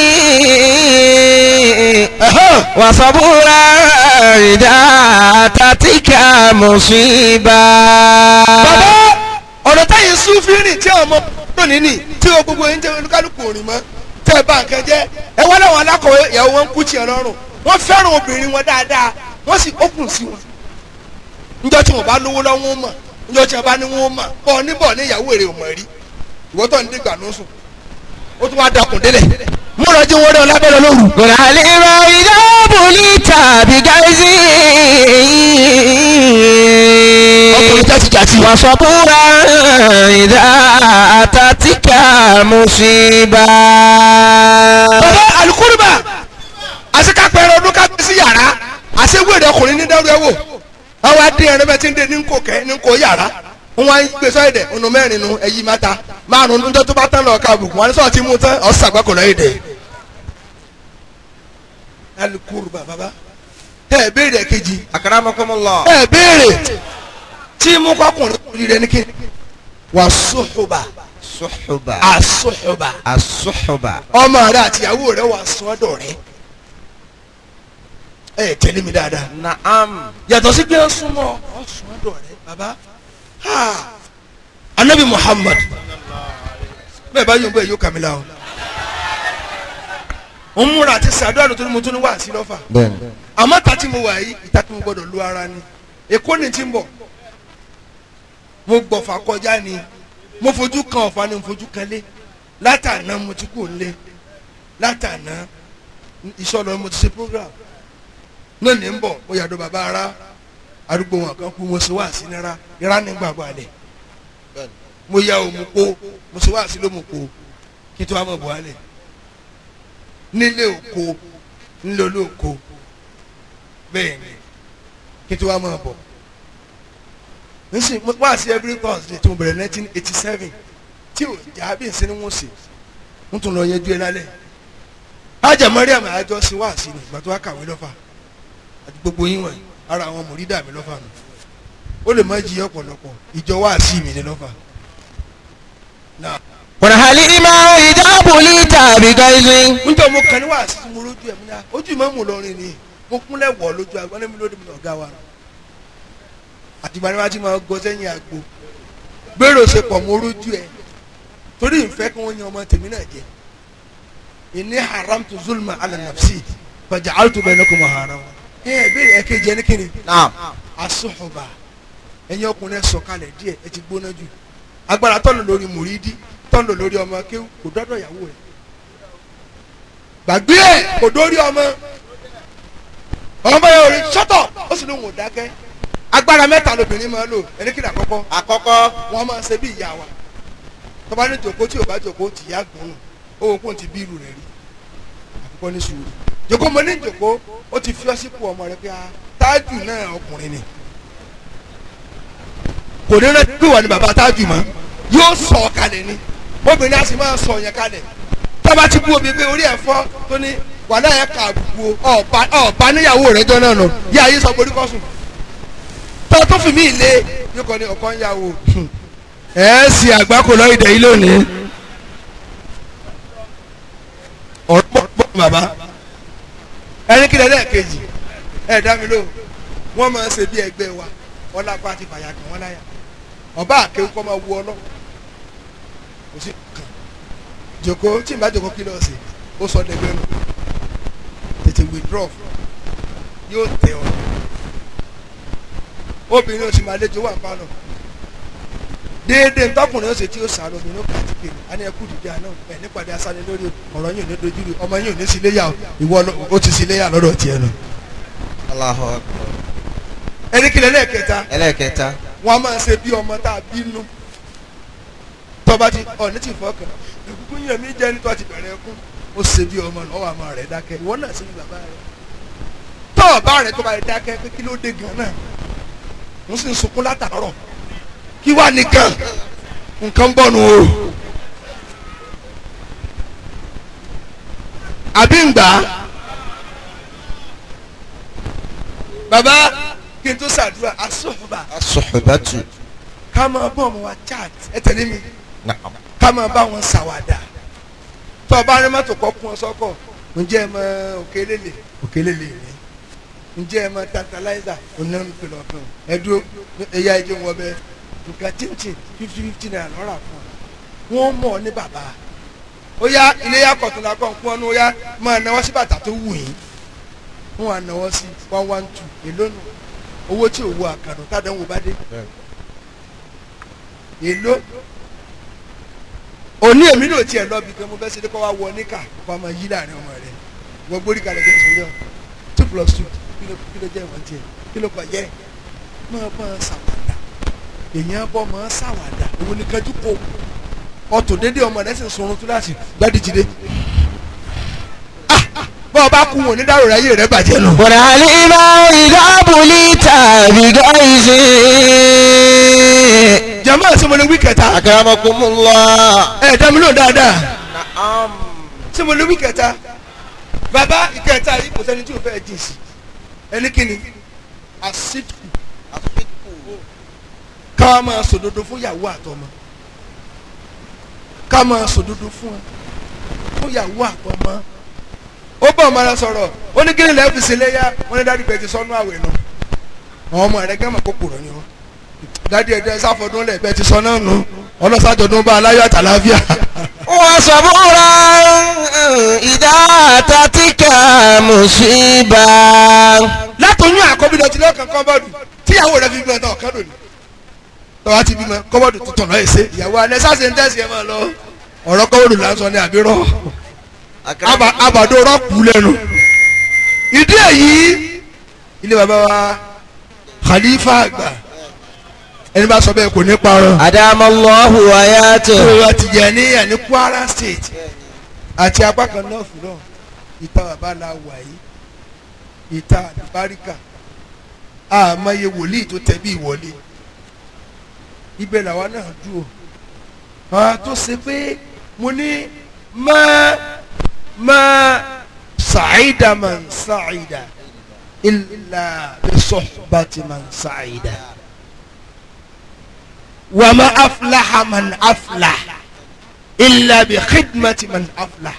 Speaker 1: وصبورا إذا أتتك مصيبة
Speaker 2: bàbá ọ̀nà táyì súnfì rìn tí àwọn ọmọ lónìí nì tí o gbogbo yín jẹ́ olúkálùkù òrìn mọ́ tẹ́ ẹ bá nǹkan jẹ́ ẹ wá láwọn alákọ̀wé ìyàwó wọn ń kú tiẹ̀ lọ́rùn wọ́n fẹ́ràn obìnrin wọn dáadáa wọ́n sì ókùn sí wọn. níjọ́ tí wọ́n bá lówó lọ́wọ́ wọn mọ̀ níjọ́ tí wọ́n bá ní wọn mọ̀ bọ́ níbọ̀ ní ìyàwó èrè ò mọ̀ rí ìwọ́ tó ń dé gbànú sùn ó tún wá dakùn délẹ̀ múra jí wọn rí ọ lábẹ́rẹ́ lóru.
Speaker 1: قل عليما إذا بليت بغيظي
Speaker 2: ọkùnrin jáde jáde.
Speaker 1: وصبورا إذا أتتك مصيبة
Speaker 2: bàbá alukóríbà àṣekápẹ̀rẹ̀ ọdún ká gbé sí yàrá àṣewéèrè ọkùnrin ní dárú ẹ wò àwọn adé ẹrẹ bẹ ti ń dé ní nkò kẹ ní nkò yàrá wọn wá ń gbé sọ èdè ọ̀nà mẹ́rin nu ẹ̀yí mẹ́ta márùn níjọ́ tó bá tán lọ ká àbùkù wọn ní sọ́ọ̀ tí mú tán ọ̀sán àgbákò lọ́yẹ̀ dẹ̀. alukóríbà bàbá ẹ béèrè kejì
Speaker 1: أكرمكم
Speaker 2: ẹ béèrè tí mú kọkùnrin kùnrin rẹ ní kí wà sùhùbà
Speaker 1: الصحبة
Speaker 2: àsùhùbà
Speaker 1: الصحبة
Speaker 2: ọmọ rẹ àtìyàwó rẹ wà sọ́dọ̀ rẹ ẹ tẹ̀lé mi dáadáa.
Speaker 1: نعم
Speaker 2: yàtọ̀ sí pé ó súnmọ́ ọ sùn ọ́dọ̀ rẹ bàbá ha anabi muhammad bẹ́ẹ̀ bá yóò bẹ́ẹ̀ yóò kàmílà o ń múra àti sàdúrà lótú ni mo tún ní wá sí lọ́fà
Speaker 1: بن
Speaker 2: àmọ́ ta tí mo wà yìí ìta tí mo gbọ́dọ̀ lu ara ni èkó ni ti ń bọ̀ mo gbọ̀fà kọjá ni mo fojú kan ọ̀fà ni mo fojú kan lé látàná mo ti kú lé látàná ìṣọ̀lọ́ mo ti ṣe program náà ní ń bọ̀ mo yàdọ̀ bàbá ara arúgbó wọn kan kú mo ṣe wá sí nira ìrá ní gbàgbọ́ alẹ̀ mo ya òmu kó mo ṣe wá sí ló mu kó kí n tó wá mọ̀ bọ̀ alẹ̀ nílé òkó nílé olóòkó bẹ́ẹ̀ ni kí n tó wá mọ̀ bọ̀ nísìnyí mo wá sí every thursday tí mo bẹ̀rẹ̀ nineteen eighty seven tí ò já bí nsẹ́ni wọ́n sè ń tún lọ yẹjú ẹ lálẹ́ ajá mariam àjọ sí wá sí ni ìgbà tó wá kàwé lọ́fà àti gbogbo yín wọ̀nyí ara àwọn mòrídà mi lọ́fà mi ó lè má jí ọ̀pọ̀lọpọ̀ ìjọ wá sí mi ní lọ́fà náà
Speaker 1: قل عليما إذا بليت بغيظي
Speaker 2: níjọ́ mo kàn ní wá sí mo lójú ẹ̀ mo ní à ojú ìmọ̀ mò lọrin ni mo kúnlẹ̀ wọ̀ lójú àgbọn ní mi lóde mi ọ̀gá wa àtìgbà ni wọ́n ti máa gọ sẹ́yìn àgbo gbèrò ṣe pọ̀ mo lójú ẹ̀ torí ìfẹ́ kí wọ́n yan ọmọ tèmi náà jẹ ìní haram tu zulma ala nafsi fàjà altu bainakum haram ẹ ẹ bẹ́ẹ̀ ẹ kéjì ẹni kíni
Speaker 1: نعم
Speaker 2: asọ́ọ̀bà ẹ̀yin ọkùnrin ẹ̀ sọ̀kalẹ̀ díẹ̀ ẹ ti gbóná jù agbára tọ́nù lórí mùrídí tọ́nù lórí ọmọ kéwù kò dọ́dọ̀ ìyàwó rẹ̀ gbàgbé ẹ̀ kò dórí ọmọ ọmọ yẹn ò rí sọ́tọ̀ ó sì lóun ò dákẹ́ agbára mẹ́ta lobìnrin máa lò ẹni kí ni àkọ́kọ́
Speaker 3: àkọ́kọ́
Speaker 2: wọ́n máa ṣe bí ìyá wa tọ́ba ní jòkó tí ò bá jòkó tì yá gbónú owó kò ti bí irú rẹ̀ rí àkọ́kọ́ ní sùúrù jòkó mo ní jòkó ó ti fi ọ́ sípò ọmọ rẹ pé a tájù náà ọkùnrin ni kò ní rántí pé wà ní bàbá tájù mọ́ yóò sọ ọ kalẹ̀ ni obìnrin á sì máa sọ yẹn kalẹ̀ tọ́ba ti bú omi pé orí ẹ̀ fọ́ tó ní wàhálà yẹn kà àbùkù ọ̀ọ́ba ọ̀ọ́ba níyàwó rẹ̀ jọ náà nù yí ayé sọ borí kọ́sùn tọ́ tó fi mí lé yóò kọ́ ni ọkọ ń yàwó ẹ̀ sì àgbákò lọ́ọ́ ìdẹ̀ yìí lónìí ọ̀rọ̀ pọ̀ pọ̀ bàbá ẹni kí lẹ́lẹ́ kejì ẹ̀ dá mi ló wọ́n máa ń ṣe bí ẹgbẹ́ wa wọ́n lápá àti fàyà kan wọ́n láyà ọba àkéwù kọ́ máa wú ọ lọ kò sí kàn jòkó tí n bá jòkó kí lọ́ọ̀ sí ó sọ dẹgbẹ́ nù tètè withdraw yóò tẹ ọ obìnrin oṣù màlejò wà pálọ̀ déédéé ntọ́kùnrin ó ṣe tí ó sàárọ̀ obìnrin ó kà á ti kéde á ní ẹkú dìde àná ẹ̀ nípàdé asálẹ̀ lórí ọ̀rọ̀ yìí ò ní dojú rí ọmọ yìí ò ní sí iléyà o ìwọ ló- ó ti sí iléyà lọ́dọ̀ tiẹ̀ nù.
Speaker 1: Allahu Akbar.
Speaker 2: ẹni kìlẹ̀ lẹ́ẹ̀kẹta
Speaker 1: ẹlẹ́kẹta
Speaker 2: wọn a máa ṣe bí ọmọ tá a bínú tọ́ba ti ọ̀ní ti fọkàn ìkúkú yẹn mi jẹ́ nítorí ti bẹ̀rẹ̀ ẹkún ó ṣe bí ọmọ náà ọwọ́ àmọ́ rẹ̀ dákẹ́ ìwọ náà ṣe bí bàbá rẹ̀ tọ́ ọ̀bá rẹ̀ tó bá rẹ̀ dákẹ́ pé kí ló dé gan náà mo sì ń sunkún látàárọ̀ kí wàá nìkan nǹkan bọ̀ nù o àbí ń gbà á bàbá kí n tó ṣàdúrà asọ́ọ̀bà
Speaker 1: asọ̀hùbátù
Speaker 2: ká máa bọ́ ọmọ wa chat ẹ tẹ̀lé mi
Speaker 1: Na'am.
Speaker 2: ká máa bá wọn ṣàwàdà tó o bá rí mọ́tò kọ́ kún ọ sọ́kọ̀ ǹjẹ́ ẹ mọ òkèlélè òkèlélè rẹ ǹjẹ́ ẹ mọ tantalizer onáńpẹ̀lọ̀ fún ẹ dúró ẹ̀yà ẹ̀jẹ̀ wọn bẹ nǹkan chinchin fifty fifty naira lọ́ra fún ọ wọ́n mọ̀ ọ́ ní bàbá ó yá ilé yá kọ̀tùnà kọ̀ ń pọ́n ọ́nú ó yá máa náwó sí bàtà tó wù yín wọ́n wà náwó sí one one two èló nù owó tí òwò àkànú tádánwò bá dé èló òní èmi náà tiẹ̀ lọ́ọ́ bí kan mo fẹ́ ṣe dé kọ́ wá wọ níkà kọ́ ọmọ yí láàrin ọmọ rẹ wọ́n gbórí kalẹ̀ kí n sọ yọ two plus two kí ló kí ló jẹ́ ìwọ̀n tiẹ̀ kí ló kọ̀ yẹ máa bọ́ ọ ṣàwàdà èèyàn bọ́ ọmọ ṣàwàdà òun ni kájú kó ọtò dédé ọmọ rẹ sì ń sunrun tó láti gbádìjìdé bọ́ ọ bá kú wọn ní dárò ráyè rẹ bàjẹ́ lọ.
Speaker 1: والعلم إذا بليت بغيظ
Speaker 2: jama ṣe mo ní wí kẹta
Speaker 1: أكرمكم الله
Speaker 2: ẹ dá mi lóhùn dáadáa
Speaker 1: نعم
Speaker 2: ṣé mo ní wí kẹta bàbá ìkẹta yìí kò sẹ́ni tí o fẹ́ jìn sí ẹni kíni àsìkò ká máa sòdodo fún ìyàwó àtọmọ ká máa sòdodo fún ẹ fún ìyàwó àtọmọ ó bọ̀ ọmọ rẹ sọ̀rọ̀ ó ní kíni lẹ́ẹ̀fì sí léyà wọ́n ní dádì pẹ̀ ti sọ́nù àwẹ̀ nù àwọn ọmọ rẹ gẹ́mọ̀ kókò rẹ ni wọ́n dádì ẹ̀dẹ́ sáfọdún lẹ̀ bẹ́ẹ̀ ti sọ náà nù ọlọ́sàjọdún bá aláyọ̀ àtàláfíà
Speaker 1: وصبورا إذا تتك مصيبة
Speaker 2: látọyún àkọ́bí lọ ti lọ́kàn kọ́bọ́ọ̀dù tíyàwó rẹ fi bímọ náà ọ̀kan lónìí tọ́wá ti bímọ kọ́bọ́ọ̀dù tó tọ̀nà ẹ̀ ṣe ìyàwó alẹ́ sáṣẹ ń tẹ̀sí ẹ̀ máa lọ ọ̀rọ̀ kọ́bọ́ọ̀dù là ń sọ ní àbírọ̀ Aba- àbàdo rọ́ọ̀kù lẹ́nu ìdí èyí ilé bàbá wa khalifa àgbà ẹni bá sọ bẹ́ẹ̀ kò ní parọ́
Speaker 1: أدام الله حياته
Speaker 2: ìrora Tìjàníyà ní Kwara state àti apá kan náà fún náà ìta bàbá la wà yìí ìta àdìbáríkà àmọye wòlíì tó tẹ̀ bí ìwọlé ibẹ̀ làwa náà dúró àwọn tó ṣe pé mo ní má má sàìdà man sàìdà illa bi sohbati man sàìdà wàmà aflaha man aflaha illa bi khidmati man aflaha.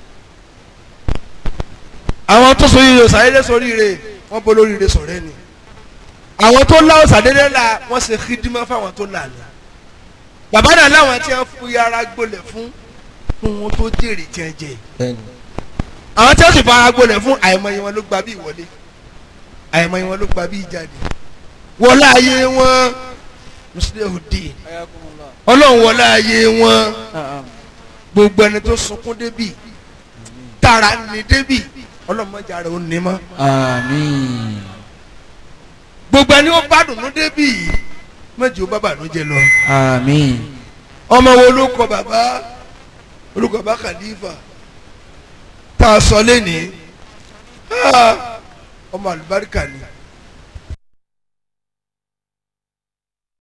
Speaker 2: àwọn tó sori rè sàdédé sori rè wọ́n bọ́ lórí rè sọ̀rẹ́ ni àwọn tó láwọn sàdédé la wọ́n ṣe khidima fáwọn tó là ní. bàbá náà láwọn tí wọ́n fi ara gbolẹ̀ fún fún wọn tó jèrè tí wọ́n jẹ àwọn tí wọ́n sì fara gbolẹ̀ fún àìmọye wọn ló gba bí ìwọlé àìmọye wọn ló gba bí ìjáde wọlé ayé wọn mùsùlùmí ọlọ́run wọlé ayé wọn gbogbo ẹni tó sunkún débì tara ní débì ọlọ́run mọ́jà rẹ̀ ó ní mọ́
Speaker 1: آمين
Speaker 2: gbogbo ẹni ó gbádùn ní débì mọ́jì ó bá bànújẹ́ lọ
Speaker 1: آمين
Speaker 2: ọmọ wo ló kọ bàbá olùkọ́ bàbá Khalifa tá a sọ lẹ́nìí ọmọ àlùbáríkà ni